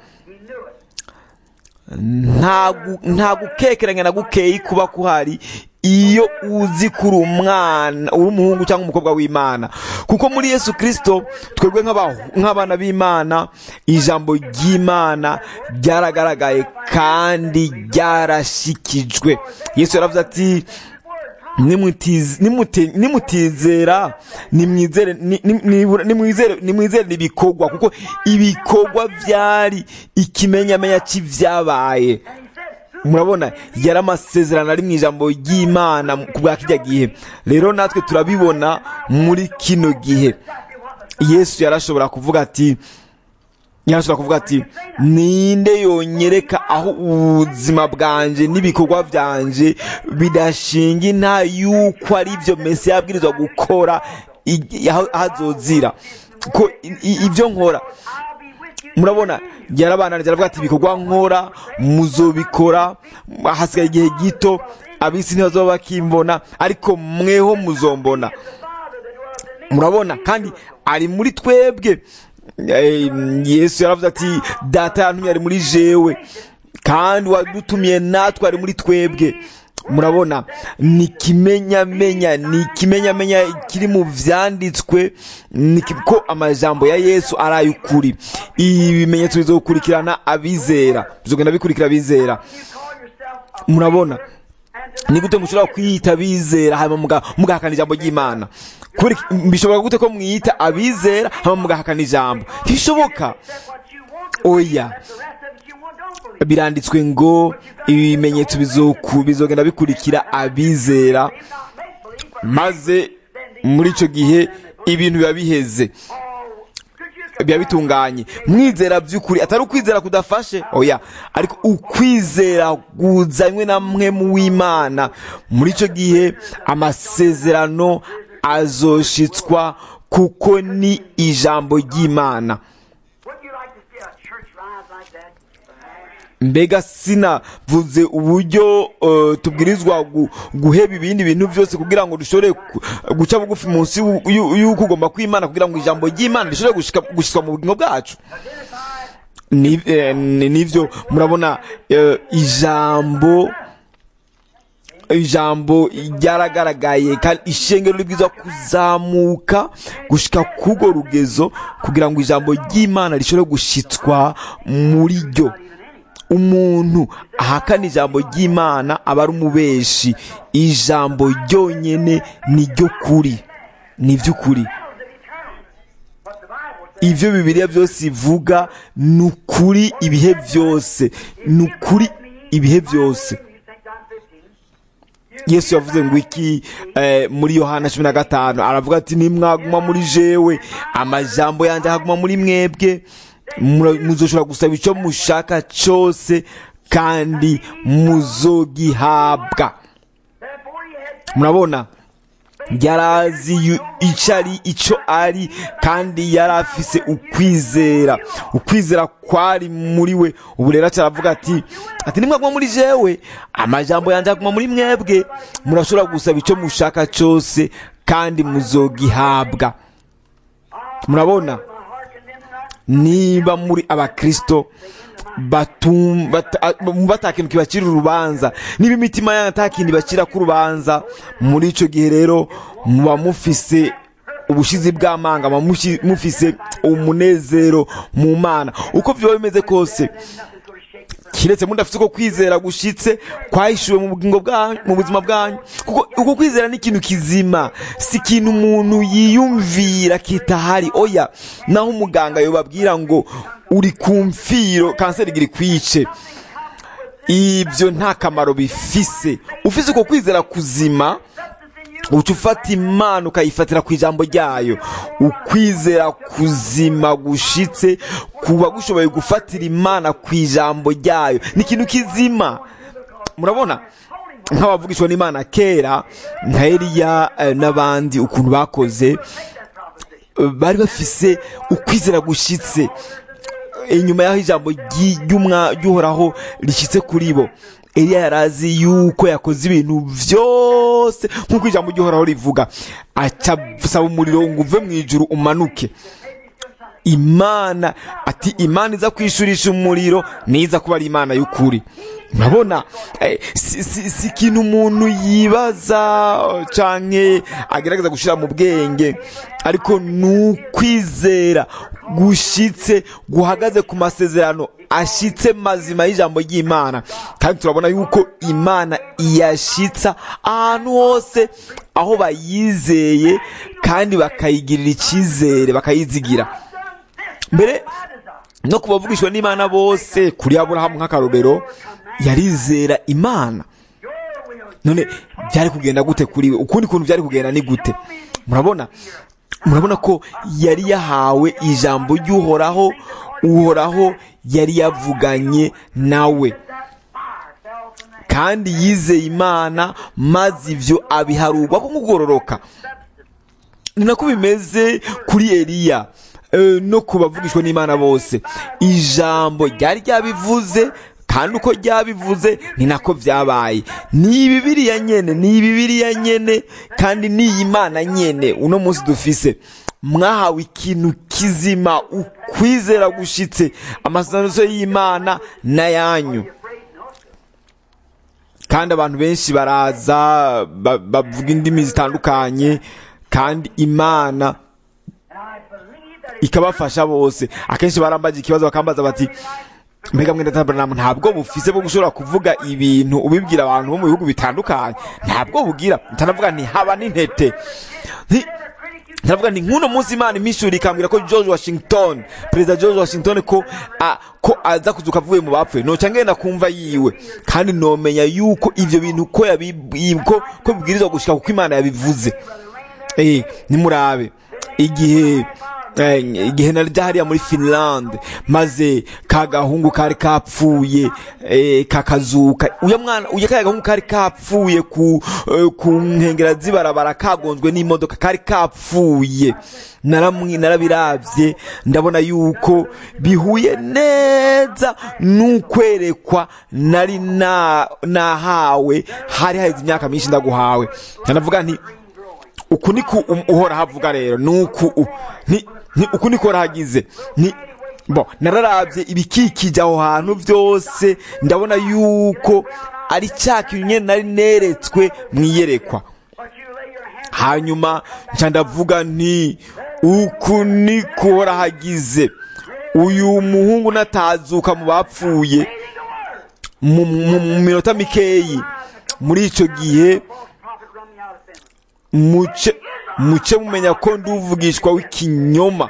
nta gu- nta gukekeranya na gukeyi kuba kuhari iyo uzi kuri umwana uri umuhungu cyangwa umukobwa w'imana kuko muri yesu kirisito twebwe nk'aba- nk'abana b'imana ijambo ry'imana ryaragaragaye kandi ryarashikijwe yesu yaravuze ati nimutiz- nimute- nimutizera nimwizere ni- ni- nibura- nimwizere nimwizere ibikorwa kuko ibikorwa byari ikimenyamenya cy'ibyabaye murabona yari amasezerano ari mu ijambo ry'imana ku bwa kijya gihe rero natwe turabibona muri kino gihe yesu yarashobora kuvuga ati yarashobora kuvuga ati ninde yonyereka aho ubuzima bwanje n'ibikorwa byanje bidashinga inta yuko ari byo mesi yabwirizwa gukora i- aho aho azozira ko i- i- ibyo nkora murabona yarabananije aravuga ati ibikorwa nkora muzobikora hasigaye igihe gito abisi ntibazaba bakimbona ariko mweho muzombona murabona kandi ari muri twebwe Eh, yesu yaravuze ati data yantumye ari muri jewe kandi wadutumiye natwe ari muri twebwe murabona ni ikimenyamenya ni ikimenyamenya kiri mu vyanditswe ni ki- ko amajambo ya yesu ari ay'ukuri ibi bimenyetso bizokurikirana abizera bizogenda bikurikira abizera murabona ni gute mushobora kwiyita abizera hanyuma muga- mugahakana ijambo ry'imana Kubera iki- bishoboka gute ko mwiyita abizera hanyuma mugahakana ijambo ntibishoboka oya biranditswe ngo ibimenyetso bizoku- bizogenda bikurikira abizera maze muri icyo gihe ibintu biba biheze biba bitunganye mwizera by'ukuri atari ukwizera kudafashe oya ariko ukwizera kuzanywe na mwe mu w'imana muri icyo gihe amasezerano azoshitswa kuko ni ijambo ry'imana Wouldn't you like to see a church rise like that? mbega sinavuze uburyo eh, tubwirizwa gu- guheba ibindi bintu byose kugira ngo dushobore ku- guca bugufi munsi y'u- y'u- y'uko ugomba kw'imana kugira ngo ijambo ry'imana rishobore gushika- gushikwa mu bugingo bwacu Ni- eh, ni- nivyo murabona eh, ijambo ijambo ryaragaragaye kandi ishengero ribwiza kuzamuka gushika kugo rugezo kugira ngo ijambo ry'imana rishobore gushitswa muri ryo umuntu ahakana ijambo ry'imana aba ari umubeshi ijambo ryonyene ni ryo kuri ni iby'ukuri But the Bible says ibyo bibiliya byose ivuga ni ukuri ibihe byose ni ukuri ibihe byose you think John 15. yesu yavuze ngo iki eh, muri yohana cumi na gatanu aravuga ati nimwaguma muri jewe amajambo yanjye akaguma muri mwebwe mura- muzoshobora gusaba icyo mushaka cyose kandi muzogihabwa Therefore he had murabona yarazi yu- icyo ari icyo ari kandi yari afise ukwizera ukwizera kwari muri we ubu rero aravuga ati ati nimwaguma muri jewe amajambo yanjye aguma muri mwebwe murashobora gusaba icyo mushaka cyose kandi muzogihabwa murabona my heart condemned not. niba muri abakristo batum- bata- bumva ata kintu kibacira urubanza niba imitima yanyu ata kintu ibacira ku rubanza muri icyo gihe rero muba mufise ubushizi bw'amanga muba mushi- mufise umunezero mu mana uko byaba bimeze kose Nothing's going to shake you from kiretse mudafite uko kwizera gushitse kwahishuwe mu bugingo bwanyu mu buzima bwanyu kuko uko kwizera ni ikintu kizima si ikintu umuntu yiyumvira kitahari oya naho umuganga yobabwira ngo uri ku mfiro kanseri igira ikwice ibyo nta kamaro bifise ufise uko kwizera kuzima uca ufata imana ukayifatira ku ijambo ryayo ukwizera kuzima gushitse kuba gushoboye gufatira imana ku ijambo ryayo ni ikintu kizima murabona nk'abavugishwa n'imana kera nka eliya eh, n'abandi ukuntu bakoze eh, bari bafise ukwizera gushitse inyuma y'aho ijambo ry'i- ry'umwa- ry'uhoraho rishyitse kuri bo eliya yari azi yuko yakoze ibintu byose nk'uko ijambo ry'uhoraho rivuga aca asaba umuriro ngo uve mu ijuru umanuke imana ati imana iza kwishurisha umuriro niza kuba ari imana y'ukuri murabona eh, si si- si ikintu umuntu yibaza canke agerageza gushyira mu bwenge ariko ni ukwizera gushitse guhagaze ku masezerano ashitse mazima y'ijambo ry'imana kandi turabona yuko imana iyashitsa ahantu hose aho bayizeye kandi bakayigirira icyizere bakayizigira mbere no ku bavugishwa n'imana bose kuri aburahamu nk'akarobero yarizera imana none byari kugenda gute kuri we ukundi kuntu byari kugenda ni gute murabona murabona ko yari yahawe ijambo ry'uhoraho uhoraho yari yavuganye nawe kandi yizeye imana maze ibyo abiharurwa ko kugororoka ni nako bimeze kuri eliya no ku bavugishwa n'imana bose ijambo ryari ryabivuze kandi uko ryabivuze ni nako byabaye ni bibiriya nyene ni bibiriya nyene kandi ni iyi mana nyene uno munsi dufise mwahawe ikintu kizima ukwizera gushitse amasezerano y'imana n'ayanyu kandi abantu benshi baraza bavuga indimi zitandukanye kandi imana ikabafasha bose akenshi barambaje ikibazo bakambaza bati mbega mwenda tabanamu ntabwo bufise bwo gushobora kuvuga ibintu ubibwira abantu bo mu bihugu bitandukanye ntabwo bugira ntanavuga nti haba n'intete ndavuga nti nk'uno munsi imana imishuri ikambwira ko george washington perezida george washington ko a, ko aza kuzuka avuye mu bapfuye noca ngenda kumva yiwe kandi nomenya yuko ivyo bintu ko ko ko bibwirizwa gushika kuko imana yabivuze eh nimurabe igihe igihe narya hariya muri finland maze ka gahungu kari kapfuye kakazuka uya mwana uya ka gahungu kari kapfuye ku ku nkengera z'ibarabara kagonzwe n'imodoka kari kapfuye naramwe narabiravye ndabona yuko bihuye neza n'ukwerekwa nari nahawe hari haheze imyaka myinshi ndaguhawe ndanavuga nti uku niko uhora havuga rero nuku ni uku niko rahagize ni bo nararabye ibikikije aho hantu byose ndabona yuko ari cya kintu nyine nari neretswe mu iyerekwa hanyuma nca ndavuga nti uku niko uhora hagize uyu muhungu natazuka mu bapfuye mu minota mikeyi muri icyo gihe muce muce mumenya ko nduvugishwa w'ikinyoma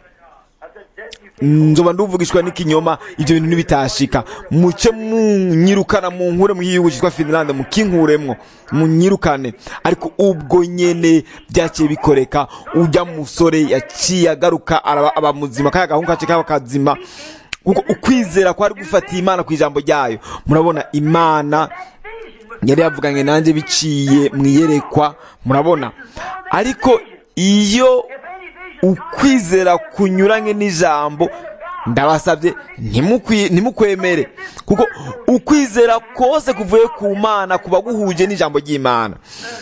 nzoba nduvugishwa n'ikinyoma ibyo bintu ntibitashika muce munyirukana mu nkure mu gihugu cyitwa finlande mukinkuremwo munyirukane ariko ubwo nyene byaciye bikoreka ujya musore yaciye agaruka aba muzima kaya gahungu kace kaba kazima kuko ukwizera kwari gufatiye imana ku ijambo ryayo murabona imana yari yavuganye nanjye biciye mu iyerekwa murabona ariko iyo ukwizera kunyuranye n'ijambo ndabasabye ntimukwemere kuko ukwizera kose kuvuye ku mana kuba guhuje n'ijambo ry'imana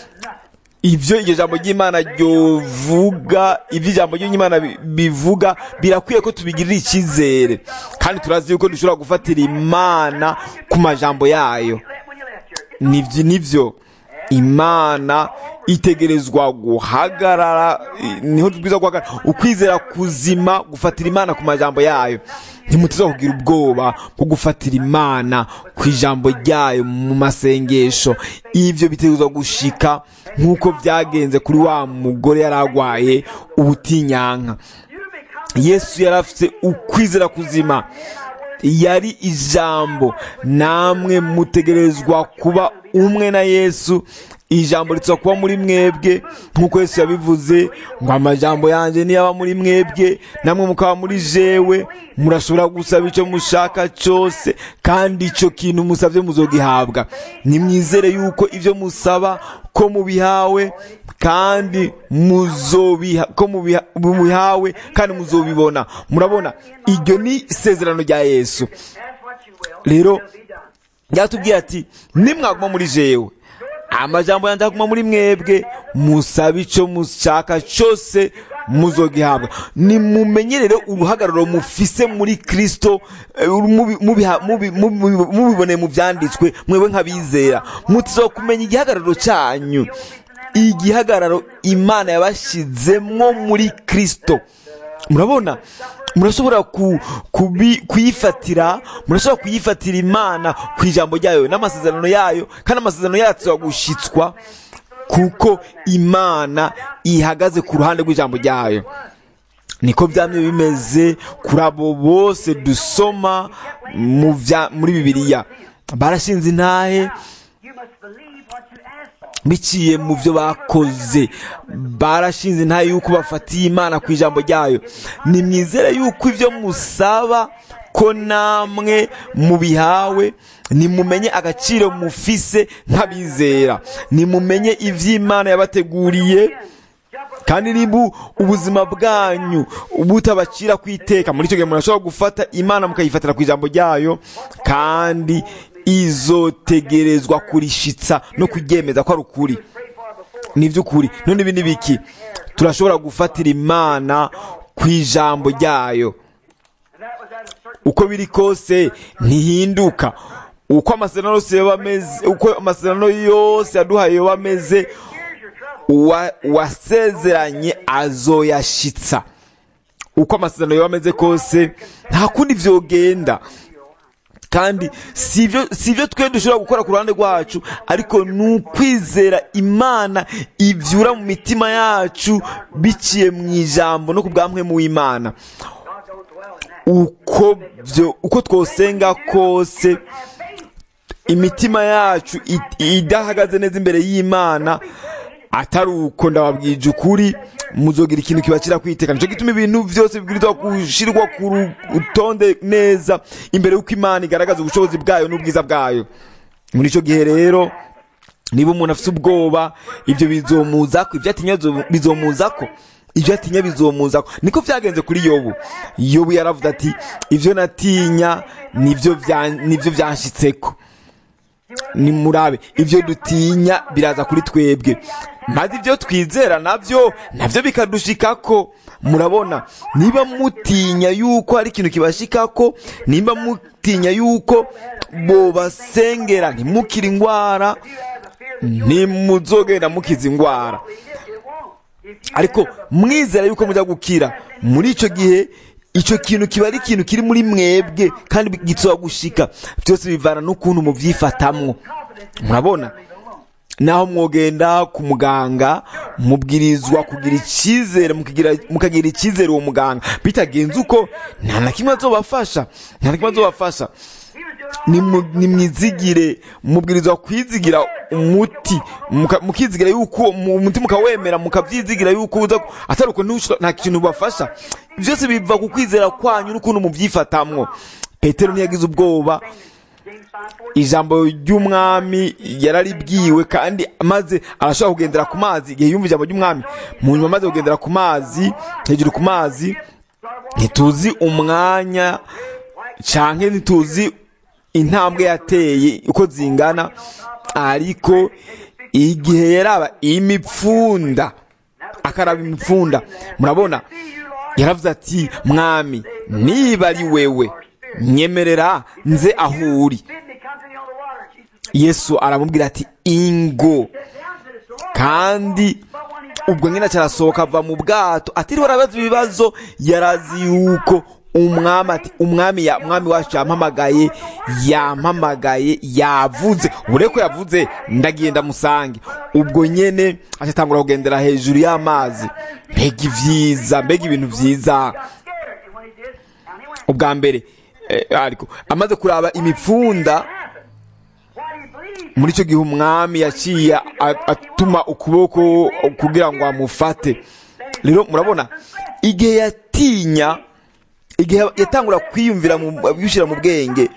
ibyo iryo jambo ry'imana ryovuga ibyo ijambo ry'imana bivuga birakwiye ko tubigirira icyizere kandi turazi yuko dushobora gufatira imana ku majambo yayo nibyo nibyo imana itegerezwa guhagarara niho tubwiza guhagarara ukwizera kuzima gufatira imana ku majambo yayo ntimutiza kugira ubwoba bwo gufatira imana ku ijambo ryayo mu masengesho ibyo bitegerezwa gushika nk'uko byagenze kuri wa mugore yari arwaye ubutinyanka yesu yari afite ukwizera kuzima yari ijambo namwe mutegerezwa kuba umwe na yesu ijambo ritsa kuba muri mwebwe nk'uko yesu yabivuze ngo amajambo yanjye niyaba muri mwebwe namwe mukaba muri jewe murashobora gusaba icyo mushaka cyose kandi icyo kintu musabye muzogihabwa nimwizere yuko ibyo musaba ko mubihawe kandi muzobiha ko mubihawe kandi muzobibona murabona iryo ni isezerano rya yesu rero ryatubwiye ati nimwaguma muri jewe amajambo yanjye aguma muri mwebwe musaba icyo mushaka cyose muzogihabwa nimumenyerere uruhagararo mufise muri kirisito mubiboneye mu byanditswe mwebwe nk'abizera mutizo kumenya igihagararo cyanyu igihagararo imana yabashyizemo muri kirisito murabona murashobora kuyifatira murashobora kuyifatira imana ku ijambo ryayo n'amasezerano yayo kandi amasezerano yacu gushyitswa kuko imana ihagaze ku ruhande rw'ijambo ryayo niko byamye bimeze kuri abo bose dusoma muri bibiliya barashinze intahe You must believe what you ask for. biciye mu byo bakoze barashinze intahe yuko bafatiye imana ku ijambo ryayo nimwizere yuko ibyo musaba ko namwe mubihawe nimumenye agaciro mufise nk'abizera nimumenye iby'imana yabateguriye kandi niba ubuzima bwanyu butabacira ku iteka muri icyo gihe murashobora gufata imana mukayifatira ku ijambo ryayo kandi izotegerezwa kurishitsa no kuryemeza ko ari ukuri ni iby'ukuri none ibi ni biki turashobora gufatira imana ku ijambo ryayo And that was at a certain uko biri kose ntihinduka uko amasezerano yose yaba ameze uko amasezerano yose yaduhaye yaba ameze here's your trouble. uwa- uwasezeranye azoyashitsa uko amasezerano yaba ameze kose nta kundi vyogenda kandi si ibyo si ibyo twe dushobora gukora ku ruhande rwacu ariko ni ukwizera imana ivyura mu mitima yacu biciye mu ijambo no ku bwamwe mu w'imana God don't dwell in that. uko byo uko twosenga kose imitima yacu it- idahagaze neza imbere y'imana atari uko ndababwije ukuri muzogira ikintu kibacira kwiteka nicyo gituma ibintu byose bibwirizwa gushyirwa ku rutonde neza imbere y'uko imana igaragaza ubushobozi bwayo n'ubwiza bwayo muri icyo gihe rero niba umuntu afite ubwoba ibyo bizomuzako ibyo atinya bizo- bizomuzako ibyo atinya bizomuzako niko byagenze kuri yobu yobu yaravuze ati ibyo natinya nibyo bya- nibyo byanshitseko nimurabe ibyo dutinya biraza kuri twebwe maze ibyo twizera nabyo nabyo bikadushikako murabona niba mutinya yuko hari ikintu kibashikako niba mutinya yuko bobasengera ntimukire indwara ntimuzogenda mukiza indwara ariko mwizera yuko mujya gukira muri icyo gihe icyo kintu kiba ari ikintu kiri muri mwebwe kandi gitsoba gushika byose bivana n'ukuntu mubyifatamwo murabona naho mwogenda ku muganga mubwirizwa kugira icyizere mukagira- mukagira icyizere uwo muganga bitagenze uko nta na kimwe azobafasha nta na kimwe azobafasha Nimu- nimwizigire mubwirizwa kwizigira umuti muka- mukizigira yuko mu- umuti mukawemera mukabyizigira yuko uza atari uko ntushobora- nta kintu bafasha byose biva ku kwizera kwanyu n'ukuntu mubyifatamwo petero ntiyagize ubwoba ijambo ry'umwami yararibwiwe kandi maze arashobora kugendera ku mazi igihe yumva ijambo ry'umwami mu nyuma amaze kugendera ku mazi hejuru ku mazi ntituzi umwanya canke ntituzi intambwe yateye uko zingana ariko igihe yaraba imipfunda akaraba imipfunda murabona yaravuze ati mwami niba ari wewe nyemerera nze aho uri Bid me come to thee on the water. Jesus yesu aramubwira ati ingo sat down to this Lord. kandi But when he got ubwo nyine acarasohoka ava mu bwato atiriwe arabaza ibibazo yarazi yuko umwami ati umwami ya umwami wacu yampamagaye yampamagaye yavuze ubure ko yavuze ndagenda musange ubwo nyene acatangura kugendera hejuru y'amazi mbega ivyiza mbega ibintu vyiza got scared, and when he did, down he went. ubwa mbere eh, ariko amaze kuraba imipfunda Happened. Why do you believe? muri icyo gihe umwami yaciye a- atuma ukuboko kugira ngo amufate rero murabona igihe yatinya igihe yatangura kwiyumvira mu- bishyira mu bwenge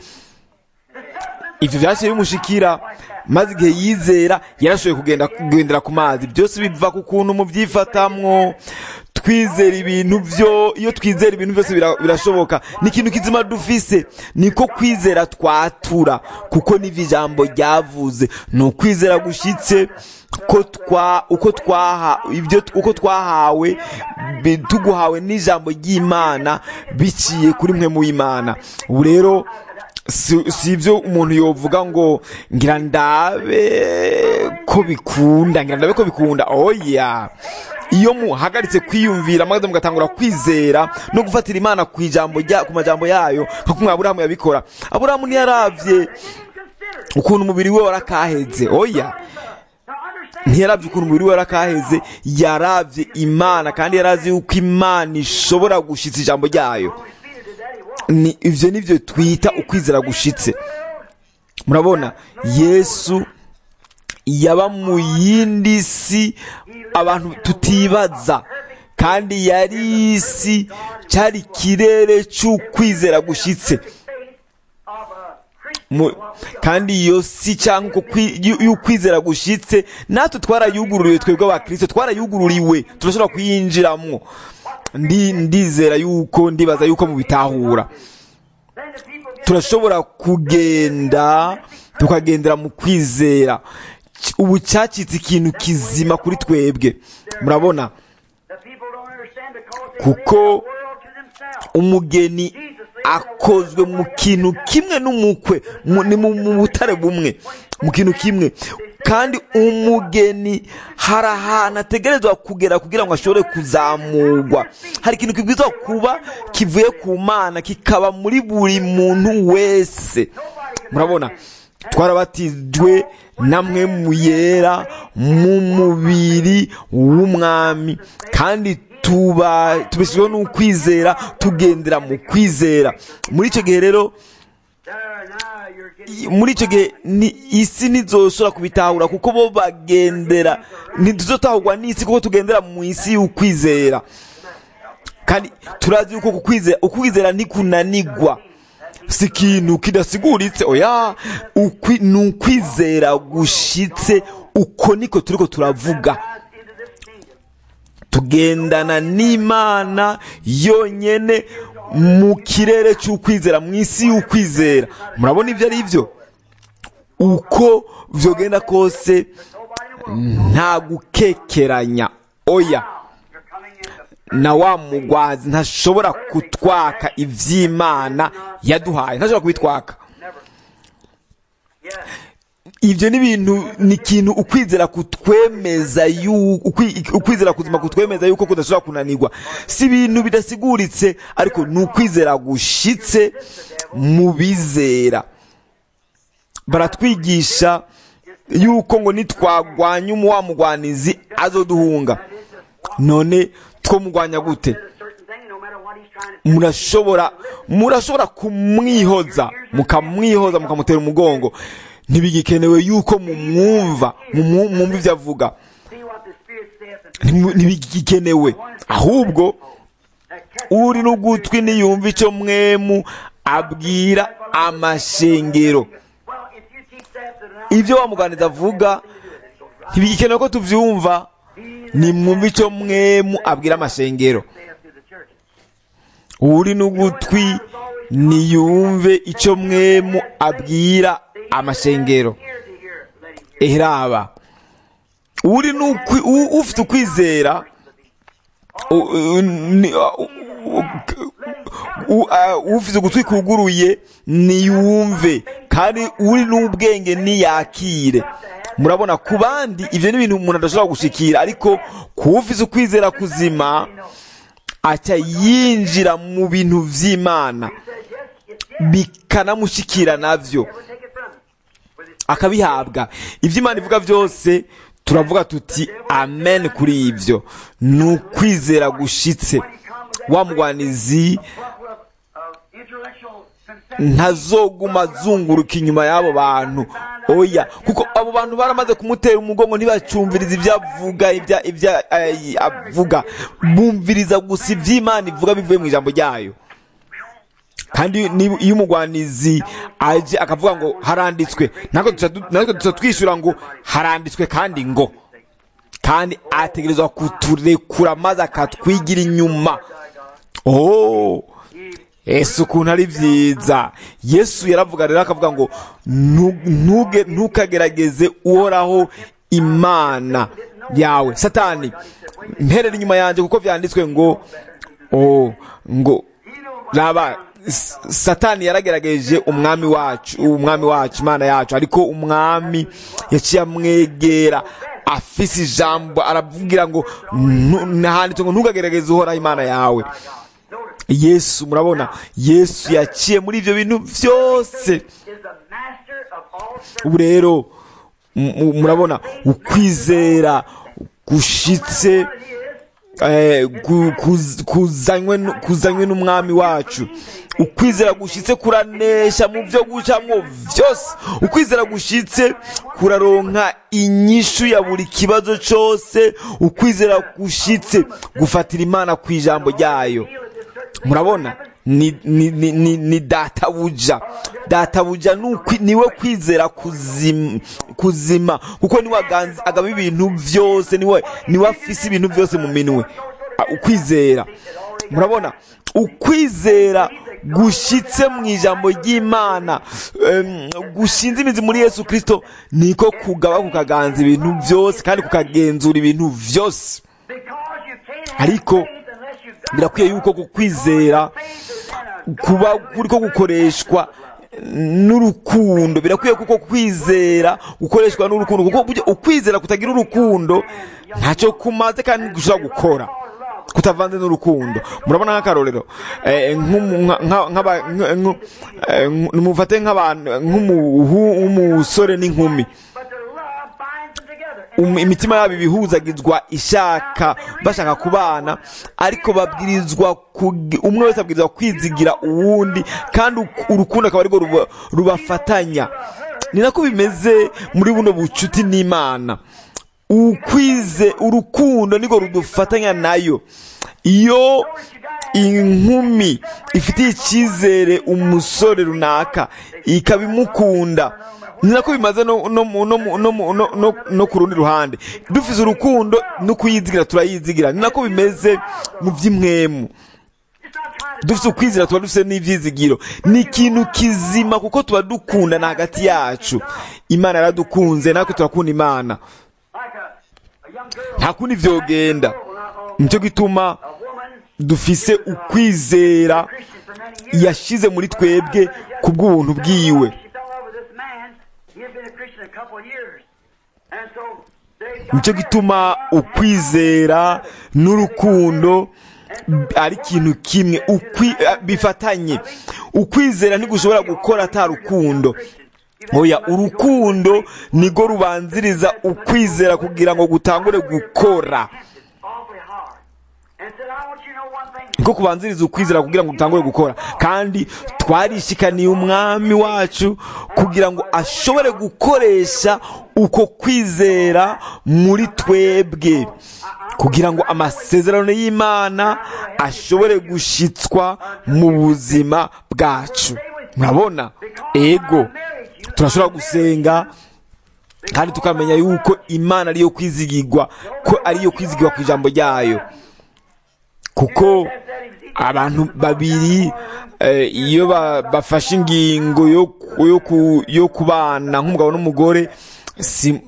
ibyo byaciye bimushikira maze igihe yizera yarashoboye kugenda kugendera ku mazi byose biva ku kuntu mubyifatamwo twizera ibintu byo iyo twizera ibintu byose bira- birashoboka ni ikintu kizima dufise niko kwizera twatura kuko n'ivyo ijambo ryavuze ni ukwizera gushitse ko twa uko twaha ibyo uko twahawe bi- tuguhawe n'ijambo ry'imana biciye kuri mwe mu imana ubu rero si si ibyo umuntu yovuga ngo ngira ndabe ko bikunda ngira ndabe ko bikunda oya iyo muhagaritse kwiyumvira maze mugatangura kwizera no gufatira imana ku ijambo rya ku majambo yayo nka kumwe aburahamu yabikora aburahamu ntiyaravye ukuntu umubiri we warakaheze oya Now understand, ntiyaravye ukuntu umubiri we warakaheze yaravye imana kandi yarazi yuko imana ishobora gushitsa ijambo ryayo Holy Spirit did that, he was. ni ivyo nivyo twita ukwizera gushitse murabona yesu yaba mu yindi si abantu tutibaza kandi yari isi cyari ikirere cy'ukwizera gushyitse Mu- kandi iyo si cyangwa uko kwi- yu- y'ukwizera gushyitse natwe twarayugururiwe twebwe abakristo twarayugururiwe turashobora kuyinjiramo ndi ndizera yuko ndibaza yuko mubitahura turashobora kugenda tukagendera mu kwizera Cy- ubu cyacitse ikintu kizima kuri twebwe murabona kuko umugeni akozwe mu kintu kimwe n'umukwe mu- ni mu mu butare bumwe mu kintu kimwe kandi umugeni hari ahantu ategerezwa kugera kugira ngo ashobore kuzamurwa hari ikintu kibwirizwa kuba kivuye ku mana kikaba muri buri muntu wese murabona twarabatijwe namwe mu yera mu mubiri w'umwami kandi tuba tubeshejweho n'ukwizera tugendera mu kwizera muri icyo gihe rero i- muri icyo gihe ni isi ntizoshobora kubitahura kuko bo bagendera ntituzotahurwa n'isi kuko tugendera mu isi y'ukwizera kandi turazi yuko kukwizera ukwizera ntikunanigwa si ikintu kidasiguritse oya ukwi, ni ukwizera gushitse uko niko turiko turavuga tugendana n'imana yonyene mu kirere cy'ukwizera mu isi y'ukwizera murabona ibyo ari byo uko vyogenda kose nta gukekeranya oya na wa mugwazi ntashobora kutwaka ivy'imana yaduhaye ntashobora kubitwaka ibyo ni ibintu ni ikintu ukwizera kutwemeza yu- ukwi- ukwizera kuzima kutwemeza yuko kudashobora kunanirwa si ibintu bidasiguritse ariko ni ukwizera gushitse mu bizera baratwigisha yuko ngo nitwagwanya umuwa mugwanizi azoduhunga none twomugwanya gute murashobora murashobora kumwihoza mukamwihoza mukamutera umugongo ntibigikenewe yuko mumwumva mumu- mwumva ibyo avuga Ntimu- ntibigikenewe ahubwo uri n'ugutwi niyumva icyo mwemu abwira amashengero ibyo wamuganiza avuga ntibigikenewe ko tubyumva nimwumva icyo mwemu abwira amashengero uri n'ugutwi niyumve icyo mwemu abwira amashengero ehraba uri n'ukwi- u- ufite ukwizera u- u- ni- u- u- uh, ufite ugutwi kuguruye niyumve kandi uri n'ubwenge niyakire murabona ku bandi ibyo ni ibintu umuntu adashobora gushikira ariko ku ufite ukwizera kuzima aca yinjira mu bintu vy'imana bikanamushikira navyo akabihabwa ibyo imana ivuga byose turavuga tuti amen kuri ibyo ni ukwizera gushitse wa mugwanizi ntazoguma azunguruka inyuma y'abo bantu oya kuko abo bantu baramaze kumutera umugongo ntibacumviriza ibyo avuga ibyo ibyo eh, avuga bumviriza gusa iby'imana ivuga bivuye mu ijambo ryayo kandi niba- iyo umugwanizi aje akavuga ngo haranditswe natwe duca du- natwe duca twishyura ngo haranditswe kandi ngo kandi ategerezwa kuturekura maze akatwigira inyuma oh yesu ukuntu ari byiza yesu yaravuga rero akavuga ngo "Nu- ntuge- ntukagerageze uhoraho imana yawe satani mperera inyuma yanjye kuko byanditswe ngo oh, ngo raba S- satani yaragerageje umwami wacu umwami wacu imana yacu ariko umwami yaciye amwegera afise ijambo aravugira ngo "Nu- nahanditse ngo ntukagerageze uhoraho imana yawe yesu murabona yesu yaciye muri ibyo bintu byose ubu rero mu- mu- murabona ukwizera gushitse eh, ku- kuz- kuzanywe nu- kuzanywe n'umwami wacu ukwizera gushitse kuranesha mu byo gucamwo byose ukwizera gushitse kuraronka inyishu ya buri kibazo cyose ukwizera gushitse gufatira imana ku ijambo ryayo murabona ni, ni, ni, ni, ni databuja databuja ni ukwi- niwe kwizera kuzima, kuzima kuko niwe aganza- agaba ibintu byose niwe niwe afise ibintu byose mu minwe Ah, ukwizera murabona ukwizera gushitse mu ijambo ry'imana em, gushinze imizi muri yesu kirisito niko kugaba kukaganza ibintu byose kandi kukagenzura ibintu byose ariko birakwiye yuko kukwizera kuba kuriko gukoreshwa n'urukundo birakwiye kuko kwizera gukoreshwa n'urukundo kuko burya ukwizera kutagira urukundo ntacyo kumaze kandi gushobora gukora kutavanze n'urukundo murabona nk'akarorero eh, nk'umu- nka- nka- nk'aba- nk- nk- eh, nk- mufate nk'abantu nk'umuhu- nk'umusore n'inkumi Um- imitima yabo ibihuzagizwa ishaka bashaka kubana ariko babwirizwa kugi- umwe wese abwirizwa kwizigira uwundi kandi uk- urukundo akaba arirwo ruba- rubafatanya ni nako bimeze muri buno bucuti n'imana ukwize urukundo nirwo rudufatanya nayo iyo inkumi ifitiye icyizere umusore runaka ikabimukunda ni nako bimaze no, no, mu- no, mu- no, mu- no, no, no ku rundi ruhande dufise urukundo no kuyizigira turayizigira ni nako bimeze mu by'imwemu dufite ukwizera tuba dufite n'ibyizigiro ni ikintu kizima kuko tuba dukundana hagati yacu imana yaradukunze natwe turakunda imana nta kundi vyogenda nicyo gituma dufise ukwizera yashize muri twebwe ku bw'ubuntu bwiwe nicyo gituma ukwizera n'urukundo ari ikintu kimwe ukwi- eh, bifatanye ukwizera ntigushobora gukora ata rukundo oya urukundo nigo rubanziriza ukwizera kugira ngo gutangure gukora niko kubanziriza ukwizera kugira ngo dutangure gukora kandi twarishikaniye umwami wacu kugira ngo ashobore gukoresha uko kwizera muri twebwe kugira ngo amasezerano y'imana ashobore gushitswa mu buzima bwacu murabona ego turashobora gusenga kandi tukamenya yuko imana ariyo kwizigirwa ko ariyo kwizigirwa ku ijambo ryayo kuko abantu babiri eh, iyo ba- bafashe ingingo yo ku- yo ku- yo kubana nk'umugabo n'umugore si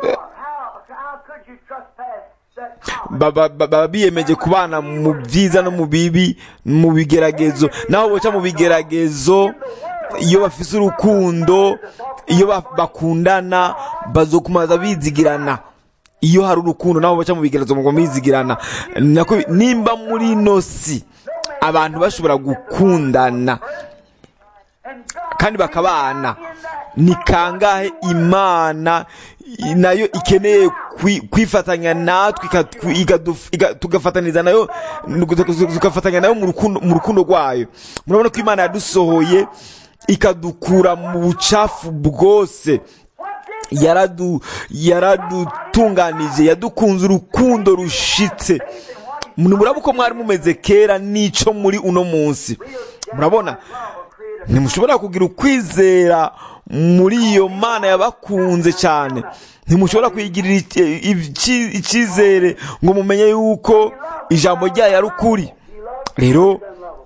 baba baba biyemeje kubana mu byiza no mu bibi mu bigeragezo naho boca mu bigeragezo iyo bafise urukundo iyo ba- bakundana bazokumaza bizigirana iyo hari urukundo naho baca mu bigeragezo ngo bizigirana nako nimba muri ino si abantu bashobora gukundana kandi bakabana ni kangahe imana i- nayo ikeneye kwi- kwifatanya natwe ikatwi- ikaduf- ika- tugafataniza nayo tugafatanya nayo mu rukundo mu rukundo rwayo murabona ko imana yadusohoye ikadukura mu bucafu bwose yaradu yaradutunganije yadukunze urukundo rushitse murabona uko mwari mumeze kera n'ico muri uno munsi murabona ntimushobora kugira ukwizera muri iyo mana yabakunze cyane ntimushobora kwigirira ic- ici- icyizere ngo mumenye yuko ijambo ryayo ari ukuri rero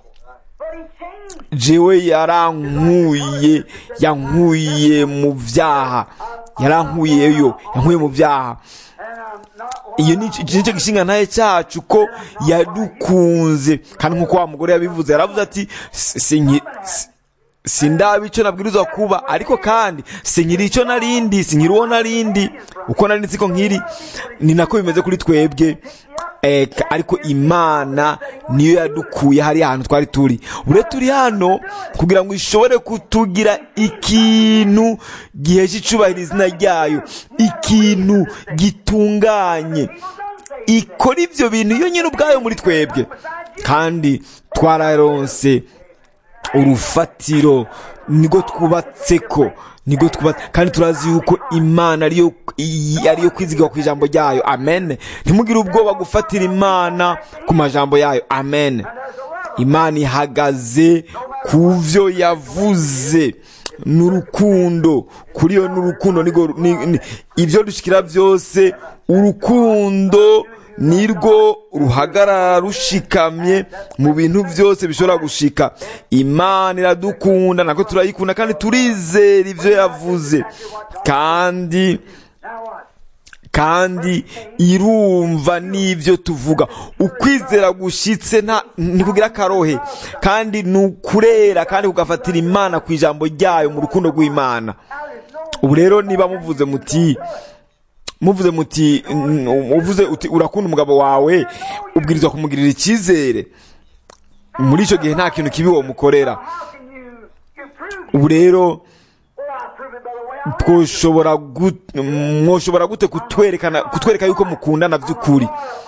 jewe yarankuye yankuye mu byaha yarankuyeyo yankuye mu byaha iyo ni iki nicyo gishinga ntaye cyacu ko yadukunze kandi nk'uko wa mugore yabivuze yaravuze ati "Si- sinki- si- sindaba icyo nabwirizwa kuba ariko kandi sinkiri icyo narindi sinkiri uwo narindi uko nari nzi ko nkiri ni nako bimeze kuri twebwe Eh, ka- ariko imana niyo yadukuye hariya hantu twari turi ure turi hano kugira ngo ishobore kutugira ikintu gihesha icubahiro izina ryayo ikintu gitunganye ikora ibyo bintu iyo nyine ubwayo muri twebwe kandi twararonse urufatiro nibwo twubatse ko nibwo twubatse kandi turazi yuko imana ariyo i- ariyo kwizigwa ku ijambo ryayo amen ntimugire ubwoba gufatira imana ku majambo yayo amen imana ihagaze ku byo yavuze n'urukundo kuri yo n'urukundo nigo- ni- ni- ibyo dushikira byose urukundo nirwo ruhagarara rushikamye mu bintu byose bishobora gushika imana iradukunda nako turayikunda kandi turizera ibyo yavuze kandi kandi irumva n'ibyo tuvuga ukwizera gushitse nta ntikugira akarohe kandi ni ukurera kandi kugafatira imana ku ijambo ryayo mu rukundo rw'imana ubu rero niba muvuze muti muvuze muti mm, uvuze uti urakunda umugabo wawe ubwirizwa kumugirira icyizere muri icyo gihe nta kintu kibi wamukorera How can you, you prove ubu rero Oh, I prove it by the way I live. twoshobora gut- mwoshobora gute kutwerekana kutwereka yuko mukundana by'ukuri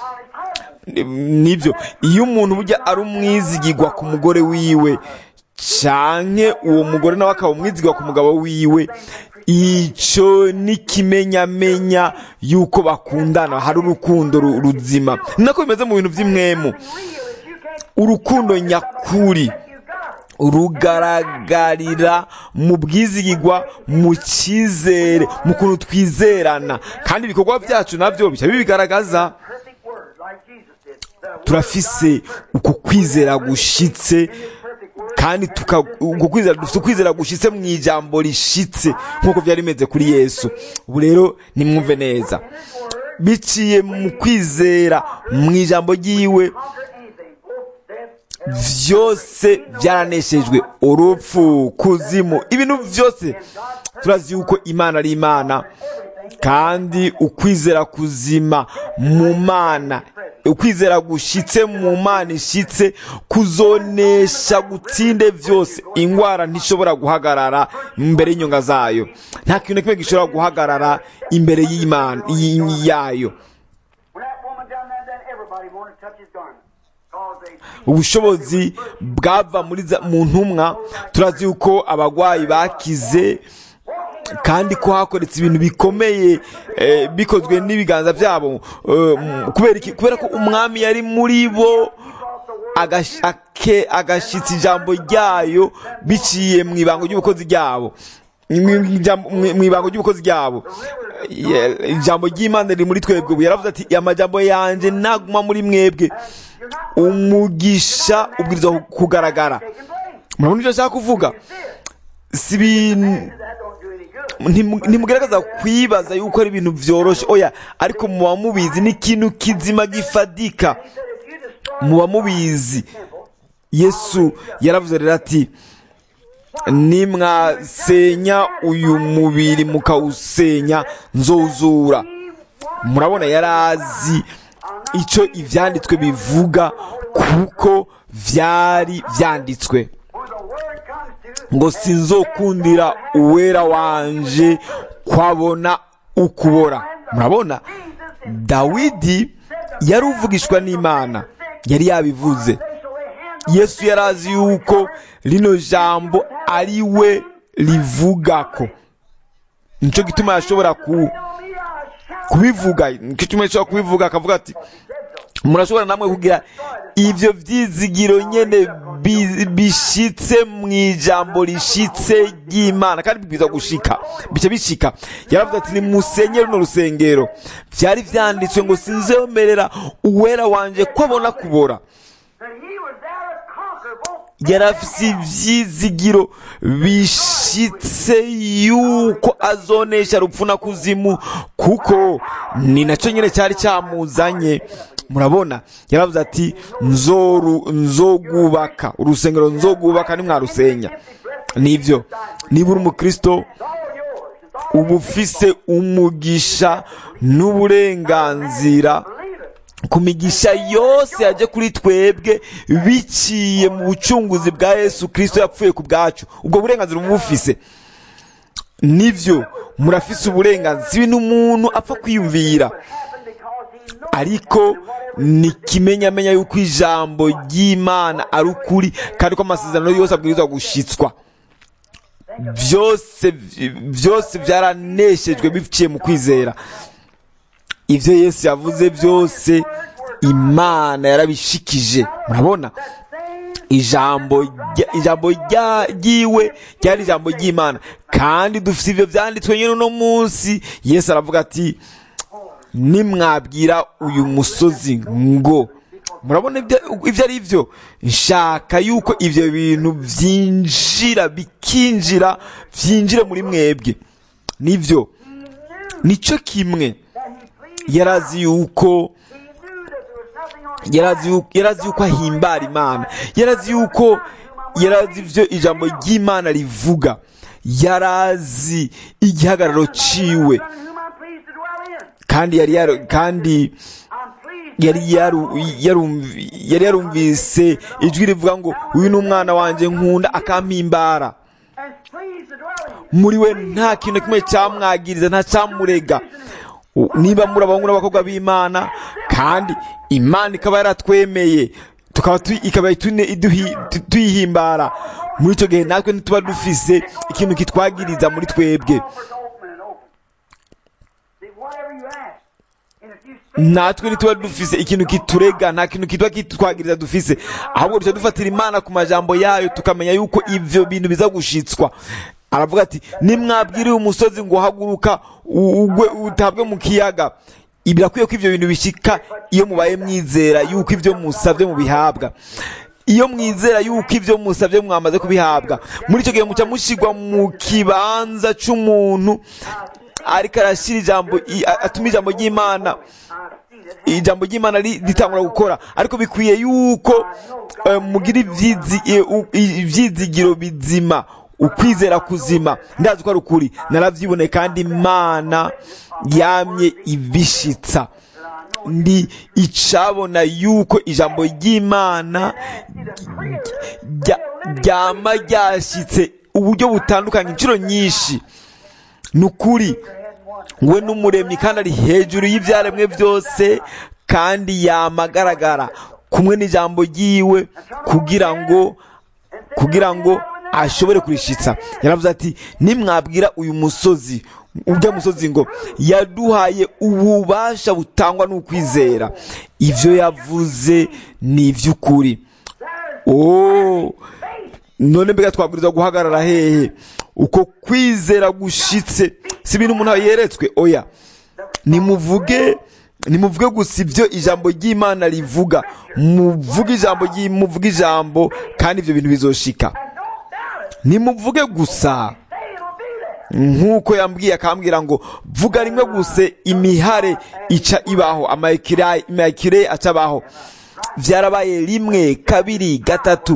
nibyo iyo umuntu burya ari umwizigirwa ku mugore wiwe canke uwo mugore nawe akaba umwizigirwa ku mugabo wiwe icyo ni ikimenyamenya yuko bakundana hari urukundo ru- ruzima ni nako bimeze mu bintu by'imwemu Real is you can't urukundo nyakuri you got it. rugaragarira mu bwizigirwa mu cyizere mu kuntu twizerana kandi ibikorwa byacu nabyo bica bibigaragaza Perfect word like Jesus did. The word turafise uko kwizera gushitse perfect word. kandi tuka uko kwizera dufite ukwizera gushitse mu ijambo rishitse nk'uko byari bimeze kuri yesu ubu rero nimwumve neza biciye mu kwizera mu ijambo ry'iwe Conquer anything. Both death, byose byaraneshejwe urupfu kuzimu ibintu byose turazi yuko imana ari imana kandi ukwizera kuzima mu mana ukwizera gushitse mu mana ishitse kuzonesha gutsinde byose indwara ntishobora guhagarara imbere y'inyonga zayo nta kintu na kimwe gishobora guhagarara imbere y'imana y- yayo When that woman down there, then everybody wanted to touch his garment. Cause they ubushobozi bwava muri za- mu ntumwa turazi yuko abarwayi bakize kandi ko hakoretse ibintu bikomeye eh, bikozwe n'ibiganza byabo eh, m- kubera iki kubera ko umwami yari muri bo agash- ake- agashyitsa ijambo ryayo biciye mu ibango ry'ubukozi ryabo mu ijambo- mu- mu ibango ry'ubukozi ryabo Ye- ijambo ry'imana riri muri twebwe ubu yaravuze ati amajambo yanjye naguma muri mwebwe umugisha ubwirizwa kugaragara murabona ibyo nshaka kuvuga si ibintu that don't do any good. ntimu- ntimugaragaza kwibaza yuko ari ibintu byoroshye oya ariko muba mubizi ni ikintu kizima gifadika He said, if you destroy muba mubizi yesu yaravuze rero ati nimwasenya uyu mubiri mukawusenya nzozura murabona yari azi icyo ibyanditswe bivuga kuko byari byanditswe when the word comes to ngo sinzokundira uwera wanje kwabona ukubora murabona dawidi yari uvugishwa n'imana yari yabivuze they shall lay hands yesu yari azi yuko rino jambo ari we rivugako nicyo gituma yashobora ku, on me, I shall kubivuga nicyo gituma yashobora kubivuga akavuga ati murashobora namwe kugira ibyo byizigiro nyene bi- bishitse mu ijambo rishitse ry'imana kandi bibwiza gushika bica bishika yaravuze ati nimusenye runo rusengero byari vyanditswe ngo sinzemerera uwera wanje ko abona kubora that he was there to conquer both yari afise ivyizigiro bishitse yuko azonesha rupfu na kuzimu kuko ni nacyo nyine cyari cyamuzanye murabona yaravuze ati nzoru nzogubaka urusengero nzogubaka nimwarusenya nibyo niba uri umukristo all yours. It's all uba ufise umugisha n'uburenganzira believe it. ku migisha yose yaje kuri twebwe biciye mu bucunguzi bwa yesu kirisito yapfuye ku bwacu ubwo burenganzira uba bufise nibyo murafise uburenganzira si ibintu umuntu apfa kwiyumvira It happened because he knows ariko ni kimenyamenya yuko ijambo ry'imana ari ukuri kandi ko amasezerano yose abwirizwa gushitswa byose byose byaraneshejwe biciye mu kwizera ibyo yesu yavuze byose imana yarabishikije murabona ijambo ijambo ryiwe ryari ijambo ry'imana kandi dufite ibyo byanditswe nyine uno munsi yesu aravuga ati nimwabwira uyu musozi ngo murabona ibyo ari byo nshaka yuko ibyo bintu byinjira bikinjira byinjire muri mwebwe nibyo nicyo kimwe yarazi yuko yarazi yuko ahimbara imana yarazi yuko yarazi ibyo ijambo ry'imana rivuga yarazi igihagararo ciwe kandi yari kandi yari yarumvise ijwi rivuga ngo uyu ni umwana wanjye nkunda akampimbara muri we nta kintu kimwe cyamwagiriza nta cyamurega niba muri abahungu n'abakobwa b'imana kandi imana ikaba yaratwemeye tukaba ikaba tuyihimbara muri icyo gihe natwe ntituba dufise ikintu kitwagiriza muri twebwe natwe ntituba dufise ikintu kiturega nta kintu kitwa kitwagiriza dufise ahubwo duca dufatira imana ku majambo yayo tukamenya yuko ivyo bintu biza gushitswa aravuga ati nimwabwiriye umusozi ngo haguruka ugwe utabwe mu kiyaga birakwiye ko ivyo bintu bishika iyo mubaye mwizera yuko ivyo musavye mubihabwa iyo mwizera yuko ivyo musavye mwamaze kubihabwa muri icyo gihe muca mushigwa mu kibanza c'umuntu ariko arashyira ijambo atuma ijambo ry'imana ijambo ry'imana ritangura gukora ariko bikwiye yuko mugira ibyizigiro bizima ukwizera kuzima ndazi ko ari ukuri narabyiboneye kandi imana yamye ibishitsa ndi icabona yuko ijambo ry'imana ryama ryashyitse uburyo butandukanye inshuro nyinshi ni ukuri we n'umuremyi kandi ari hejuru y'ibyaremwe byose kandi yamagaragara kumwe n'ijambo ryiwe kugira ngo kugira ngo ashobore kurishitsa yaravuze ati nimwabwira uyu musozi ujya musozi ngo yaduhaye ububasha butangwa n'ukwizera ibyo yavuze ni iby'ukuri oh none mbega twabwiriza guhagarara hehe uko kwizera gushitse si ibintu umuntu yeretswe oya nimuvuge nimuvuge gusa ibyo ijambo ry'imana rivuga muvuge ijambo muvuge ijambo kandi ibyo bintu bizoshika nimuvuge gusa nk'uko yambwiye akambwira ngo vuga rimwe gusa imihare ica ibaho amayekire aca abaho byarabaye rimwe kabiri gatatu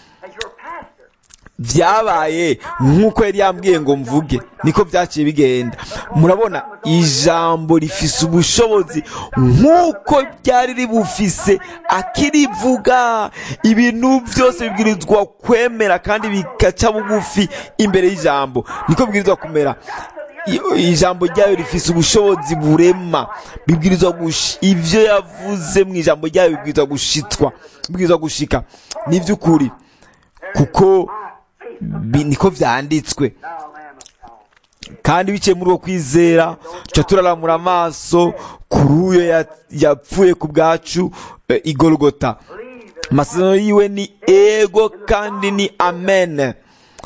byabaye nk'uko yari yambwiye ngo mvuge niko byaciye bigenda murabona ijambo rifise ubushobozi nk'uko ryari ribufise akirivuga ibintu byose bibwirizwa kwemera kandi bikaca bugufi imbere y'ijambo niko bibwirizwa kumera ijambo ryayo rifise ubushobozi burema bibwirizwa ibyo yavuze mu ijambo ryayo bibwirizwa gushitwa bibwirizwa gushika ni iby'ukuri kuko niko byanditswe kandi biciye muri uwo kwizera tuca turaramura amaso kuri uyo yapfuye ku bwacu igorogota amasezerano yiwe ni ego kandi ni amen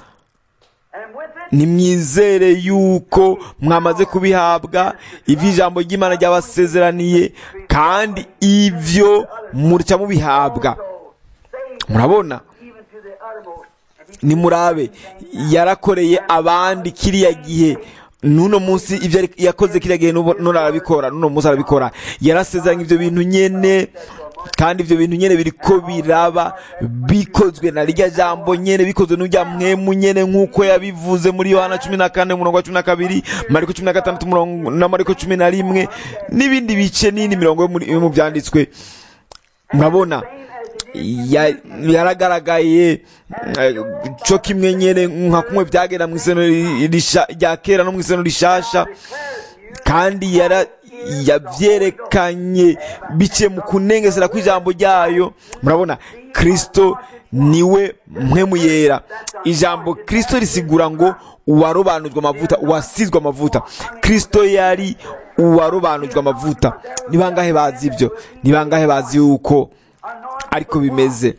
nimwizere yuko mwamaze kubihabwa ibyo ijambo ry'imana ryabasezeraniye kandi ibyo murya mubihabwa murabona nimurabe yarakoreye abandi kiriya gihe n'uno munsi ibyo yakoze kiriya gihe none arabikora n'uno munsi arabikora yarasezeranye ibyo bintu nyene kandi ibyo bintu nyene biriko biraba bikozwe na rya jambo nyene bikozwe n'urya mwemu nyene nk'uko yabivuze muri yohana cumi na kane umurongo wa cumi na kabiri mariko cumi na gatandatu na mariko cumi na rimwe n'ibindi bice n'indi mirongo yo mu byanditswe murabona yaragaragaye cyo kimwe nyene nka kumwe byagenda mu iseno rya kera no mu iseno rishasha kandi yabyerekanye biciye mu kunengesera kw'ijambo ryayo murabona kirisito niwe mpwemu yera ijambo kirisito risigura ngo uwarobanujwe amavuta uwasizwe amavuta kirisito yari uwarobanujwe amavuta ni bangahe bazi ibyo ni bangahe bazi yuko ariko bimeze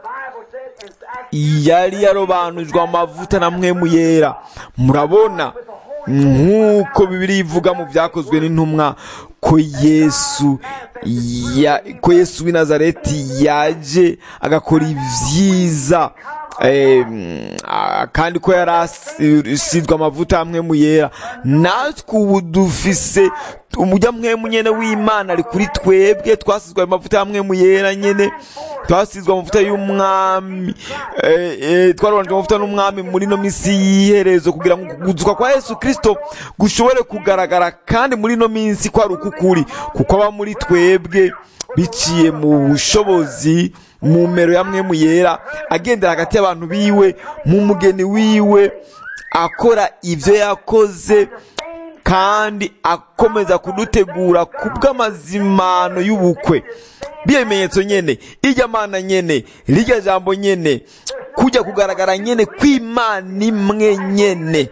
yari yarobanujwe amavuta na mwemu yera murabona nk'uko bibiri ivuga mu byakozwe n'intumwa ko yesu ya ko yesu w'i nazareti yaje agakora ibyiza kandi ko yari asizwe amavuta hamwe mu yera natwe ubu dufise umujya mwemu nyene w'imana ari kuri twebwe twasizwe amavuta hamwe mu yera nyene twasizwe amavuta y'umwami twarobanijwe amavuta n'umwami muri no misi y'iherezo kugira ngo kuguzuka kwa yesu kirisito gushobore kugaragara kandi muri no minsi ko ari ukukuri kuko aba muri twebwe biciye mu bushobozi mu mero ya mwemu yera agendera hagati y'abantu biwe mu mugeni wiwe akora ibyo yakoze kandi akomeza kudutegura ku bw'amazimano y'ubukwe biyo bimenyetso nyene irya mana nyene rirya jambo nyene kujya kugaragara nyene kw'imana imwe nyene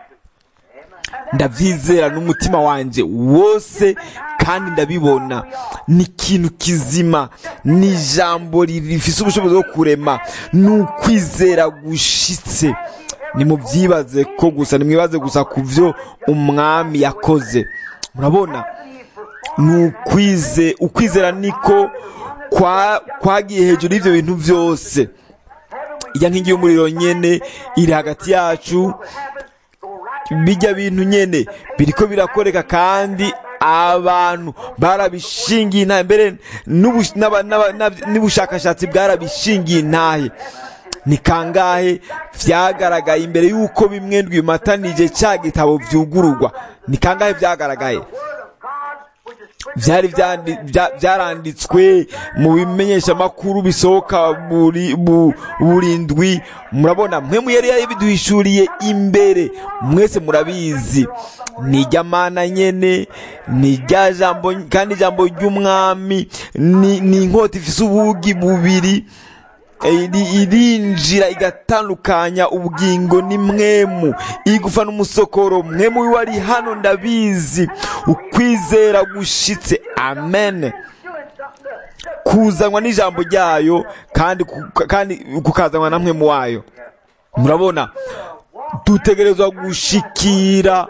ndabyizera n'umutima wanjye wose kandi ndabibona ni ikintu kizima ni ijambo rifise ubushobozi bwo kurema ni ukwizera gushitse nimubyibaze ko gusa nimwibaze gusa ku byo umwami yakoze murabona ni ukwize ukwizera niko kwagiye hejuru y'ibyo bintu byose ijya nk'ingi y'umuriro nyene iri hagati yacu bijya bintu nyene biriko birakoreka kandi abantu barabishingiye intahe mbere n'ubushakashatsi bwarabishingiye intahe ni kangahe vyagaragaye imbere y'uko bimwe ndwimatanije ca gitabo vyugururwa ni kangahe vyagaragaye vyari vyaranditswe mu bimenyeshamakuru bisohoka buri ndwi murabona mwe muyari yabiduhishuriye imbere mwese murabizi ni mana nyene ni rya jambo kandi ijambo ry'umwami ni inkota ifise ubugi bubiri irinjira igatandukanya ubugingo ni mwemu igufa n'umusokoro mwemu wiwe ari hano ndabizi ukwizera gushitse amen kuzanwa n'ijambo ryayo kandi kandi kukazanwa na mwemu wayo murabona dutegerezwa gushikira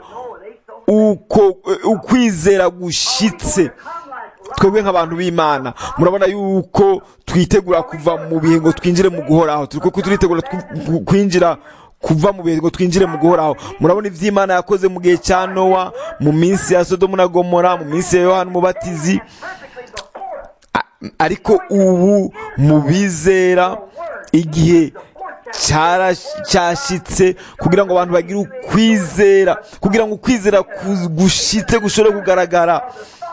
uko ukwizera gushitse twebwe nk'abantu b'imana murabona yuko twitegura kuva mu bihe ngo twinjire mu guhoraho turi kuko turitegura kwinjira kuva mu bihe ngo twinjire mu guhoraho murabona iby'imana yakoze mu gihe cya nowa mu minsi ya sodomu na gomora mu minsi ya yohani umubatizi ariko ubu mu bizera igihe cyashyitse kugira ngo abantu bagire ukwizera kugira ngo ukwizera gushitse gushobore kugaragara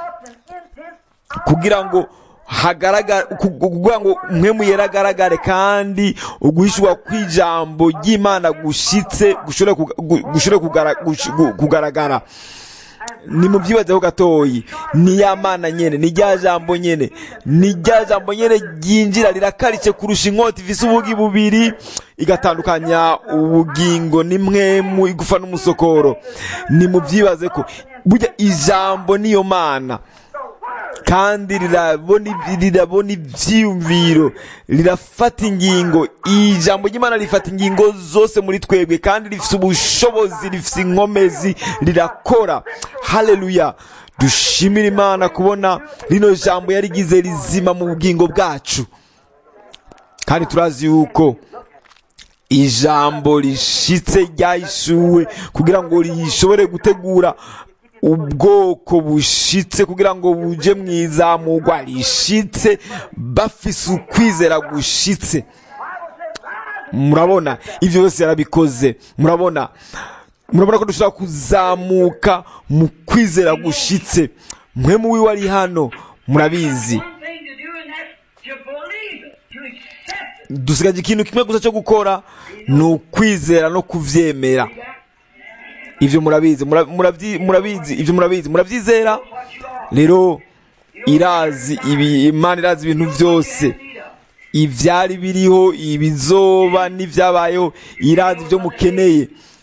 kugira ngo hagaragara kugira ngo umwe yera agaragare kandi uguhishwa kw'ijambo ry'imana gushitse gushobore kugaragara ni mu byibazeho gatoyi ni ya mana nyene ni rya jambo nyene ni rya jambo nyene ryinjira rirakarice kurusha inkota ifise ubugi bubiri igatandukanya ubugingo n'imwemu igufa n'umusokoro ni mu byibaze ko burya ijambo niyo mana kandi rirabona ibyiyumviro rirafata ingingo ijambo ry'imana rifata ingingo zose muri twebwe kandi rifite ubushobozi rifite inkomezi rirakora haleluya dushimira imana kubona rino jambo yarigize rizima mu bugingo bwacu kandi turazi yuko ijambo rishitse ryahishuwe kugira ngo rishobore gutegura ubwoko bushitse kugira ngo buje mu izamurwa rishitse bafise ukwizera gushitse murabona ibyo byose yarabikoze murabona murabona ko dushobora kuzamuka mu kwizera gushitse mwe mu wiwe ari hano murabizi dusigaje ikintu kimwe gusa cyo gukora ni ukwizera no kuvyemera ivyo murabizi murabizi ivyo murabizi muravyizera rero irazi ibi imana irazi ibintu byose ibyari biriho ibizoba n'ibyabayeho irazi ibyo mukeneye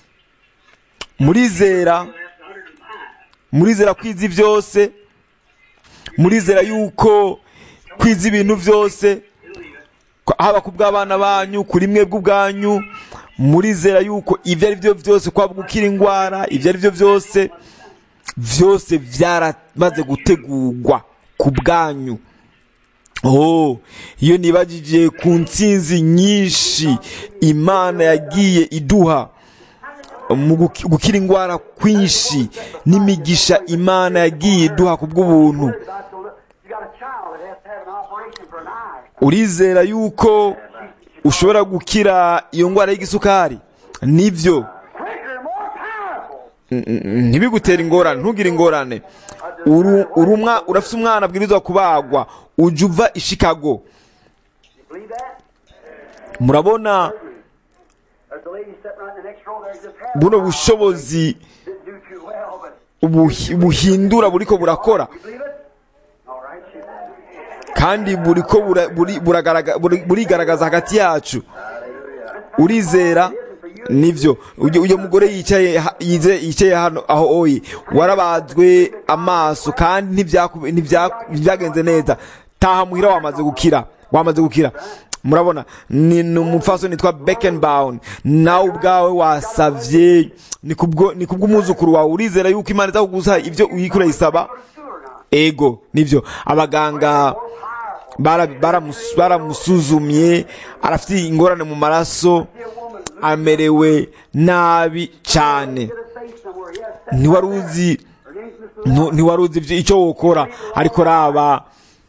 murizera murizera kwiza byose murizera yuko kwiza ibintu byose haba ku bw'abana banyu kuri mwe bw'ubwanyu murizera yuko ibyo ari byo byose kwaba gukira indwara ibyo ari byo byose byose byaramaze gutegurwa ku bwanyu oh iyo nibagije ku nsinzi nyinshi imana yagiye iduha mu gukira indwara kwinshi n'imigisha imana yagiye iduha ku bw'ubuntu urizera yuko ushobora gukira iyo ndwara y'igisukari nibyo ntibigutere ingorane ntugire ingorane urafite umwana abwirizwa kubagwa ujya uva i Chicago murabona buno bushobozi buhindura buri ko burakora kandi buri ko burigaragaza hagati yacu urizera nibyo uyu mugore yicaye yicaye hano aho oyi warabazwe amaso kandi ntibyagenze neza taha muhira wamaze gukira wamaze gukira murabona ni umupfaso nitwa bekenbawuni nawe ubwawe wasabye ni kubw'umwuzukuru wawe urizera yuko imana iza kuguha ibyo uyikura yisaba ego nibyo abaganga baramusuzumye arafite ingorane mu maraso amerewe nabi cyane ntiwari uzi ntiwari uzi icyo wokora ariko raba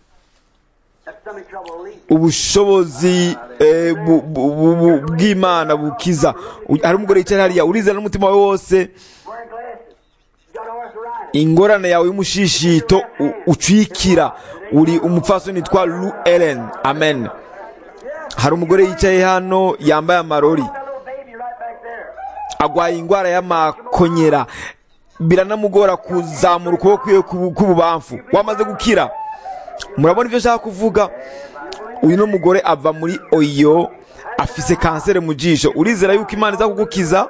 ubushobozi bw'imana bukiza hari umugore yicaye hariya urizera n'umutima we wose ingorane yawe y'umushishito ucikira uri umupfaso nitwa lu ellen amen hari umugore yicaye hano yambaye amarori agwaye indwara y'amakonyera biranamugora kuzamura ukuboko kwiwe k'ububamfu wamaze gukira murabona ibyo ashaka kuvuga uyu n'umugore ava muri oyo afise kanseri mu jisho urizera yuko imana iza kugukiza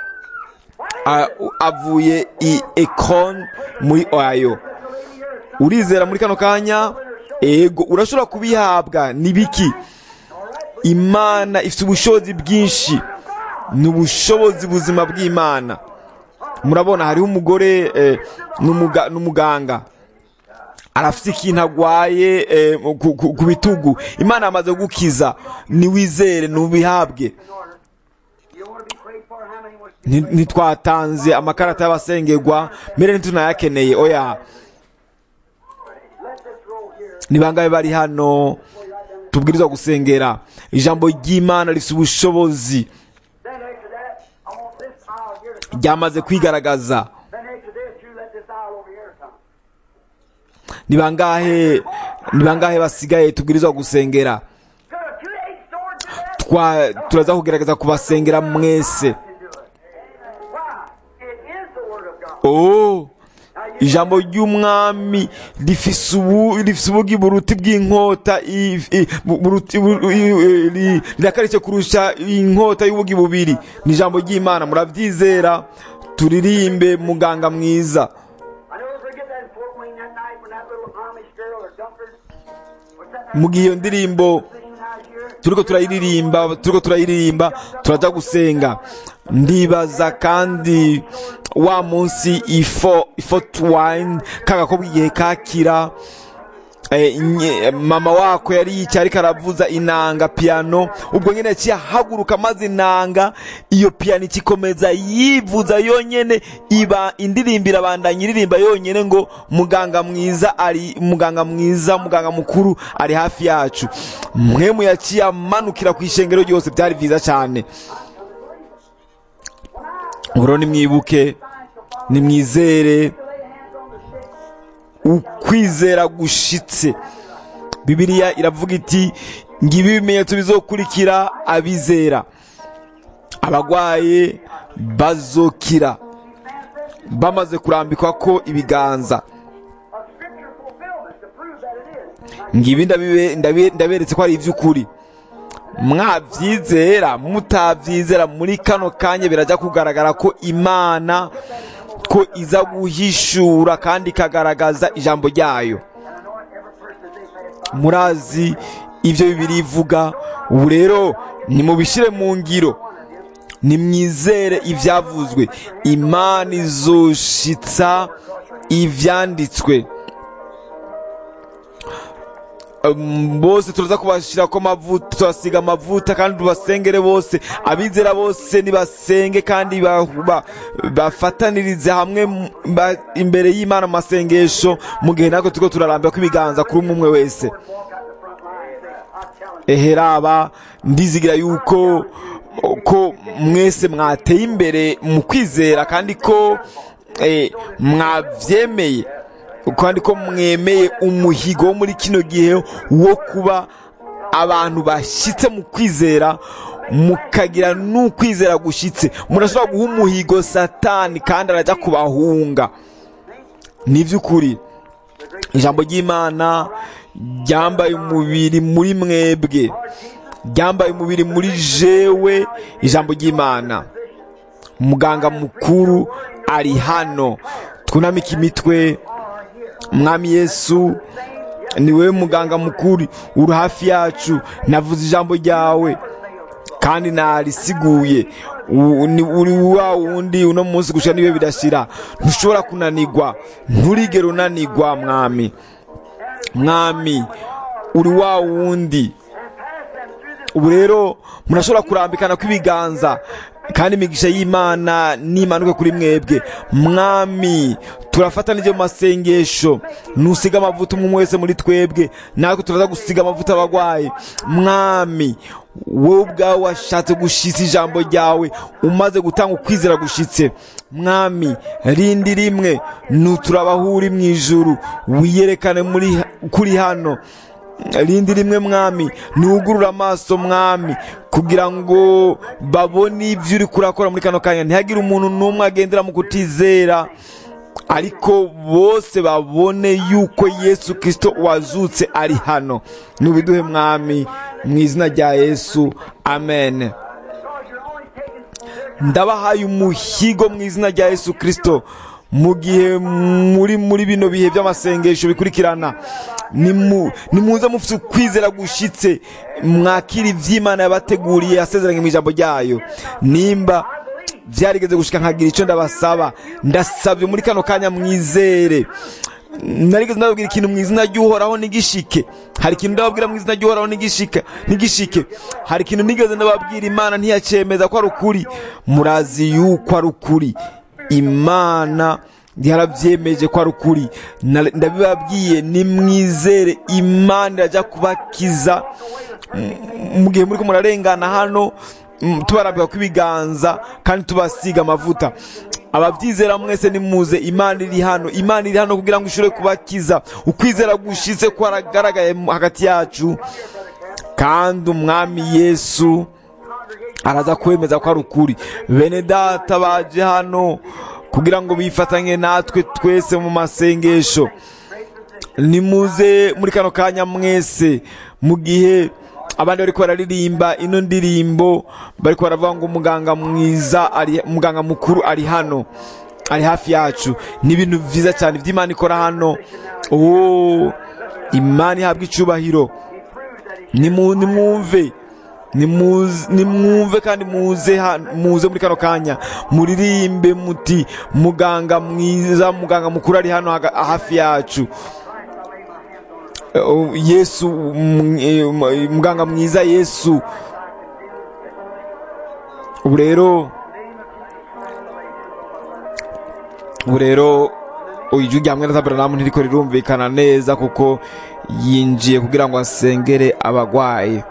avuye i ekon muri oyo urizera muri kano kanya ego urashobora kubihabwa ni biki imana ifite ubushobozi bwinshi ni ubushobozi buzima bw'imana murabona hariho umugore n'umuganga arafite ikintu agwaye ku bitugu imana yamaze gukiza niwizere nubihabwe ntitwatanze amakarata y'abasengerwa mbere ntitunayakeneye oya ni bangahe bari hano tubwirizwa gusengera ijambo ry'imana rifite ubushobozi ryamaze kwigaragaza ni bangahe ni bangahe basigaye tubwirizwa gusengera turaza kugerageza kubasengera mwese oh ijambo ry'umwami rifise ubugi buruti bw'inkota rirakarishye kurusha inkota y'ubugi bubiri ni ijambo ry'imana murabyizera turirimbe muganga mwiza mu gihe iyo ndirimbo turiko turayiririmba turiko turayiririmba turajya gusenga ndibaza kandi wa munsi ifo ifo twine kagakobwa igihe kakira mama wako yari yicaye ariko aravuza inanga piano ubwo nyine yaciye ahaguruka maze inanga iyo piano ikikomeza yivuza yonyene iba indirimbo irabandanya iririmba yonyene ngo muganga mwiza ari muganga mwiza muganga mukuru ari hafi yacu mwemu yaciye amanukira ku ishengero ryose byari byiza cyane uro nimwibuke nimwizere ukwizera gushitse bibiliya iravuga iti ngibi ibimenyetso bizokurikira abizera abagwaye bazokira bamaze kurambikwa ko ibiganza ngibi ndabibe- ndabe- ndaberetse ko ari iby'ukuri mwabyizera mutabyizera muri kano kanya birajya kugaragara ko imana ko iza guhishura kandi ikagaragaza ijambo ryayo murazi ibyo bibiri ivuga ubu rero nimubishyire mu ngiro nimwizere ibyavuzwe imana izoshitsa ibyanditswe Um, bose turaza kubashyira ko amavuta turasiga amavuta kandi tubasengere bose abizera bose nibasenge kandi ba- ba- bafatanirize hamwe mu- ba- imbere y'imana mu masengesho mu gihe natwe turiko turarambira ko ibiganza kuri umwe umwe wese eheraba ndizigira yuko ko mwese mwateye imbere mu kwizera kandi ko eh, mwavyemeye kandi ko mwemeye umuhigo wo muri kino gihe wo kuba abantu bashyitse mu kwizera mukagira n'ukwizera gushyitse murashobora guha umuhigo satani kandi arajya kubahunga ni iby'ukuri ijambo ry'imana ryambaye umubiri muri mwebwe ryambaye umubiri muri jewe ijambo ry'imana umuganga mukuru ari hano twunamike imitwe mwami yesu ni wowe muganga mukuru uri hafi yacu navuze ijambo ryawe kandi narisiguye U- ni- uri wa wundi uno munsi gushira niwe bidashira ntushobora kunanigwa nturigere unanigwa mwami mwami uri wa wundi ubu rero murashobora kurambikana kw'ibiganza kandi imigisha y'imana nimanuke kuri mwebwe mwami turafatanije mu masengesho nusiga amavuta umwe wese muri twebwe natwe turaza gusiga amavuta abagwayi mwami wowe ubwawe washatse gushitsa ijambo ryawe umaze gutanga ukwizera gushitse mwami rindi rimwe nuturabahuri mu ijuru wiyerekane muri kuri hano rindi rimwe mwami ntugurure amaso mwami kugira ngo babone ibyo uri kurakora muri kano kanya ntihagire umuntu n'umwe agendera mu kutizera ariko bose babone yuko yesu kirisito wazutse ari hano nubiduhe mwami mu izina rya yesu amen ndabahaye umuhigo mu izina rya yesu kirisito mu gihe muri muri bino bihe by'amasengesho bikurikirana nimu- nimuze mufite ukwizera gushitse mwakira iby'imana yabateguriye yasezeranye mu ijambo ryayo nimba byarigeze gushika nkagira icyo ndabasaba ndasabye muri kano kanya mwizere narigeze ndababwira ikintu mu izina ry'uhoraho n'igishike hari ikintu ndababwira mu izina ry'uhoraho n'igishike n'igishike hari ikintu nigeze ndababwira imana ntiyacemeza ko ari ukuri murazi yuko ari ukuri imana yarabyemeje ko ari ukuri Na- ndabibabwiye nimwizere imana irajya kubakiza M- mu gihe muri ko murarengana hano mm, tubarambika kw'ibiganza kandi tubasiga amavuta ababyizera mwese nimuze imana iri hano imana iri hano kugira ngo ishobore kubakiza ukwizera gushitse kwaragaragaye mu- hagati yacu kandi umwami yesu araza kwemeza ko ari ukuri bene data baje hano kugira ngo bifatanye natwe twese mu masengesho nimuze muri kano kanya mwese mu gihe abandi bariko bararirimba ino ndirimbo bariko baravuga ngo umuganga mwiza ari umuganga mukuru ari hano ari hafi yacu ni ibintu vyiza cyane vy'imana ikora hano oh imana ihabwa icubahiro Nimu- nimwumve Nimuze- nimwumve kandi muze ha- muze muri kano kanya muririmbe muti muganga mwiza muganga mukuru ari hano haga- hafi yacu Oh, yesu mm, eh, m- muganga mwiza yesu ubu rero ubu rero ijwi rya mwene aburahamu ntiriko rirumvikana neza kuko yinjiye kugira ngo asengere abagwayi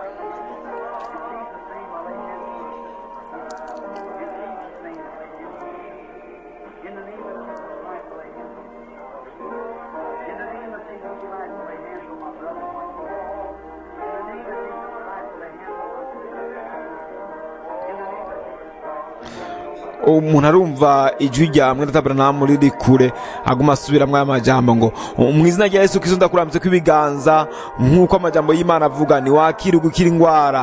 umuntu arumva ijwi rya mwene tabernamu riri kure aguma asubiramo aya majambo ngo mu izina rya yesu kristo ndakurambitse ko ibiganza nk'uko amajambo y'imana avuga ntiwakire gukira indwara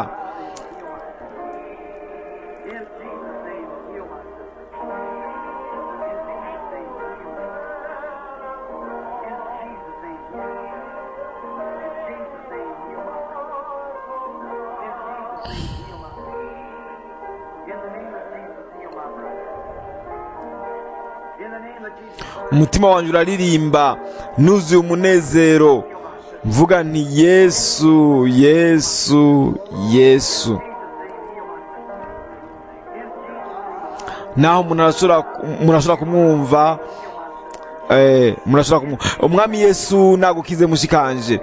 In Jesus' name, heal my sister. In Jesus' name, heal my In Jesus' name, heal my In Jesus' name, heal my In the name of Jesus, heal my brother. In the name of Jesus, umutima wanjye uraririmba nuzuye umunezero mvuga nti yesu yesu yesu naho umuntu arashobora umuntu arashobora kumwumva eh, umuntu arashobora kumwumva umwami yesu nagukize mushikanje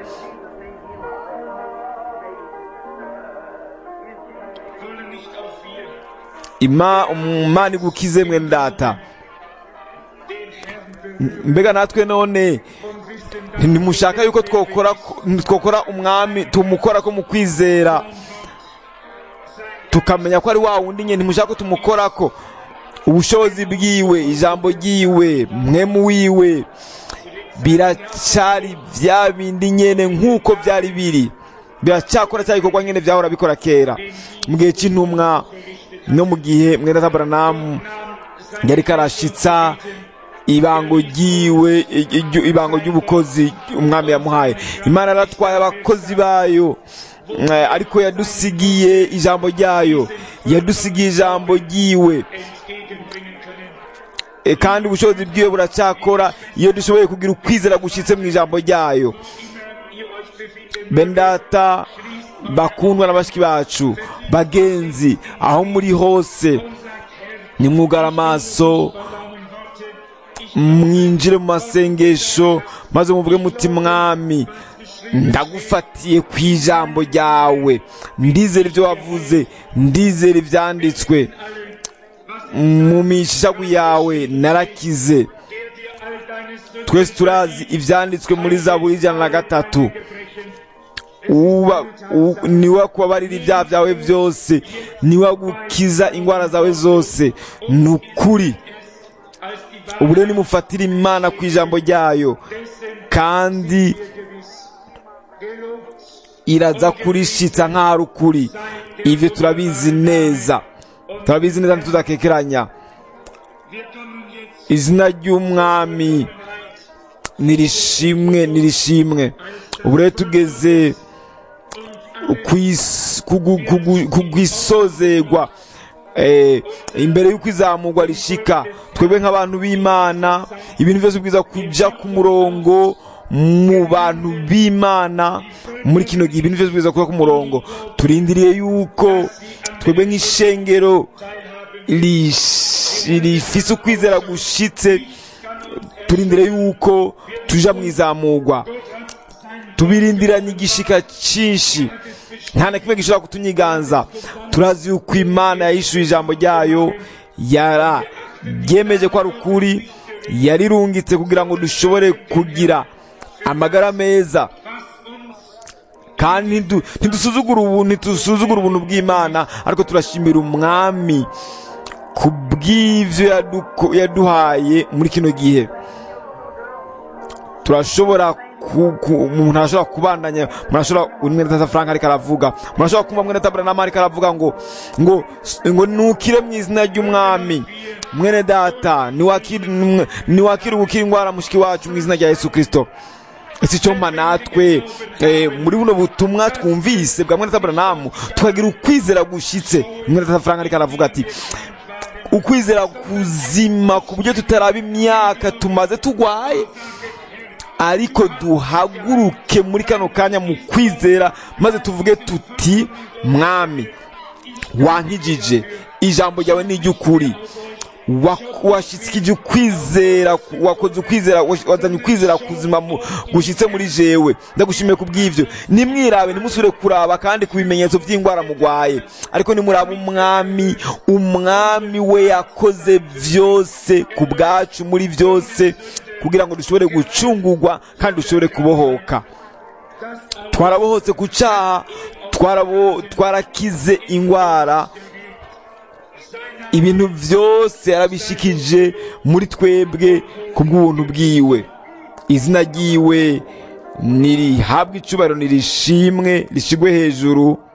Wollen nicht auch wir ima umana igukize mwene data den Herrn mbega natwe none und wissen, ntimushaka yuko twokora twokora umwami tumukora ko mu kwizera tukamenya ko ari wa wundi nyine ntimushaka ko tumukora ko ubushobozi bwiwe ijambo ryiwe mwemu wiwe biracyari bya bindi nyene nk'uko byari biri biracyakora cya gikorwa nyene byahora bikora kera mu gihe cy'intumwa no mu gihe mwene tabaranamu yari karashitsa ibango ryiwe iryo- ibango ry'ubukozi umwami yamuhaye imana yaratwaye abakozi bayo eh, ariko yadusigiye ijambo ryayo yadusigiye ijambo ryiwe entgegenbringen können. E, kandi ubushobozi bwiwe buracyakora iyo dushoboye kugira ukwizera gushyitse mu ijambo ryayo Immer ihr euch befindet, bendata bakundwa na bashiki bacu bagenzi aho muri hose nimwugara amaso verdauen Worte, ich mwinjire mu masengesho maze muvuge muti mwami ndagufatiye ku ijambo ryawe ndizera ibyo wavuze ndizera ibyanditswe mu mishagu yawe narakize der dir all deine Sünden twese turazi ibyanditswe muri zaburi ijana na gatatu gebrechen, uba u- niwe kubabarira ibyaha byawe byose niwe gukiza indwara zawe zose ni ukuri als die Wahrheit ubu rero nimufatire imana ku ijambo ryayo dessen kandi gewiss. Gelobt iraza kurishitsa nk'aho ari ukuri ibyo turabizi neza turabizi neza ntitudakekeranya wir tun jetzt izina ry'umwami nirishimwe nirishimwe ubu rero tugeze kwis- kugu- kugu- kugwisozegwa eh, imbere y'uko izamurwa rishika twebwe nk'abantu b'imana ibintu byose bwiza kuja ku murongo mu bantu b'imana muri kino gihe ibintu byose bwiza kuba ku murongo turindiriye yuko twebwe nk'ishengero rish- rifise ukwizera gushitse turindire yuko tuja mu izamurwa tubirindiranye igishika cyinshi nta na kimwe gishobora kutunyiganza turazi yuko imana yahishuye ijambo ryayo yara ryemeje ko ari ukuri yarirungitse kugira ngo dushobore kugira amagara meza kandi ntidu- ntidusuzugura ubuntu ntidusuzugura ubuntu bw'imana ariko turashimira umwami ku bw'ivyo yaduko- yaduhaye muri kino gihe turashobora ku- ku- umuntu arashobora kubandanya umuntu ashobora mwene tata frank ariko aravuga umuntu ashobora kumva mwene tabura nama ariko aravuga ngo ngo ngo nukire mu izina ry'umwami mwene data niwakire niwakire gukira indwara mushiki wacu mu izina rya yesu kristo ese icyo mpa natwe eh, muri buno butumwa twumvise bwa mwene tabura namu tukagira ukwizera gushitse mwene tata frank ariko aravuga ati ukwizera kuzima ku buryo tutaraba imyaka tumaze tugwaye ariko duhaguruke muri kano kanya mu kwizera maze tuvuge tuti mwami wankijije ijambo ryawe ni iry'ukuri Wa- washitsikije ukwizera wakoze ukwizera wash- wazanye ukwizera kuzima mu- gushitse muri jewe ndagushimiye ku bw'ivyo nimwirabe ntimusubire kuraba kandi ku bimenyetso by'indwara mugwaye ariko nimuraba umwami umwami we yakoze vyose ku bwacu muri vyose kugira ngo dushobore gucungurwa kandi dushobore kubohoka twarabohotse ku cyaha twarabo twarakize indwara ibintu byose yarabishikije muri twebwe ku bw'ubuntu bwiwe izina ryiwe nirihabwe icubahiro nirishimwe rishigwe hejuru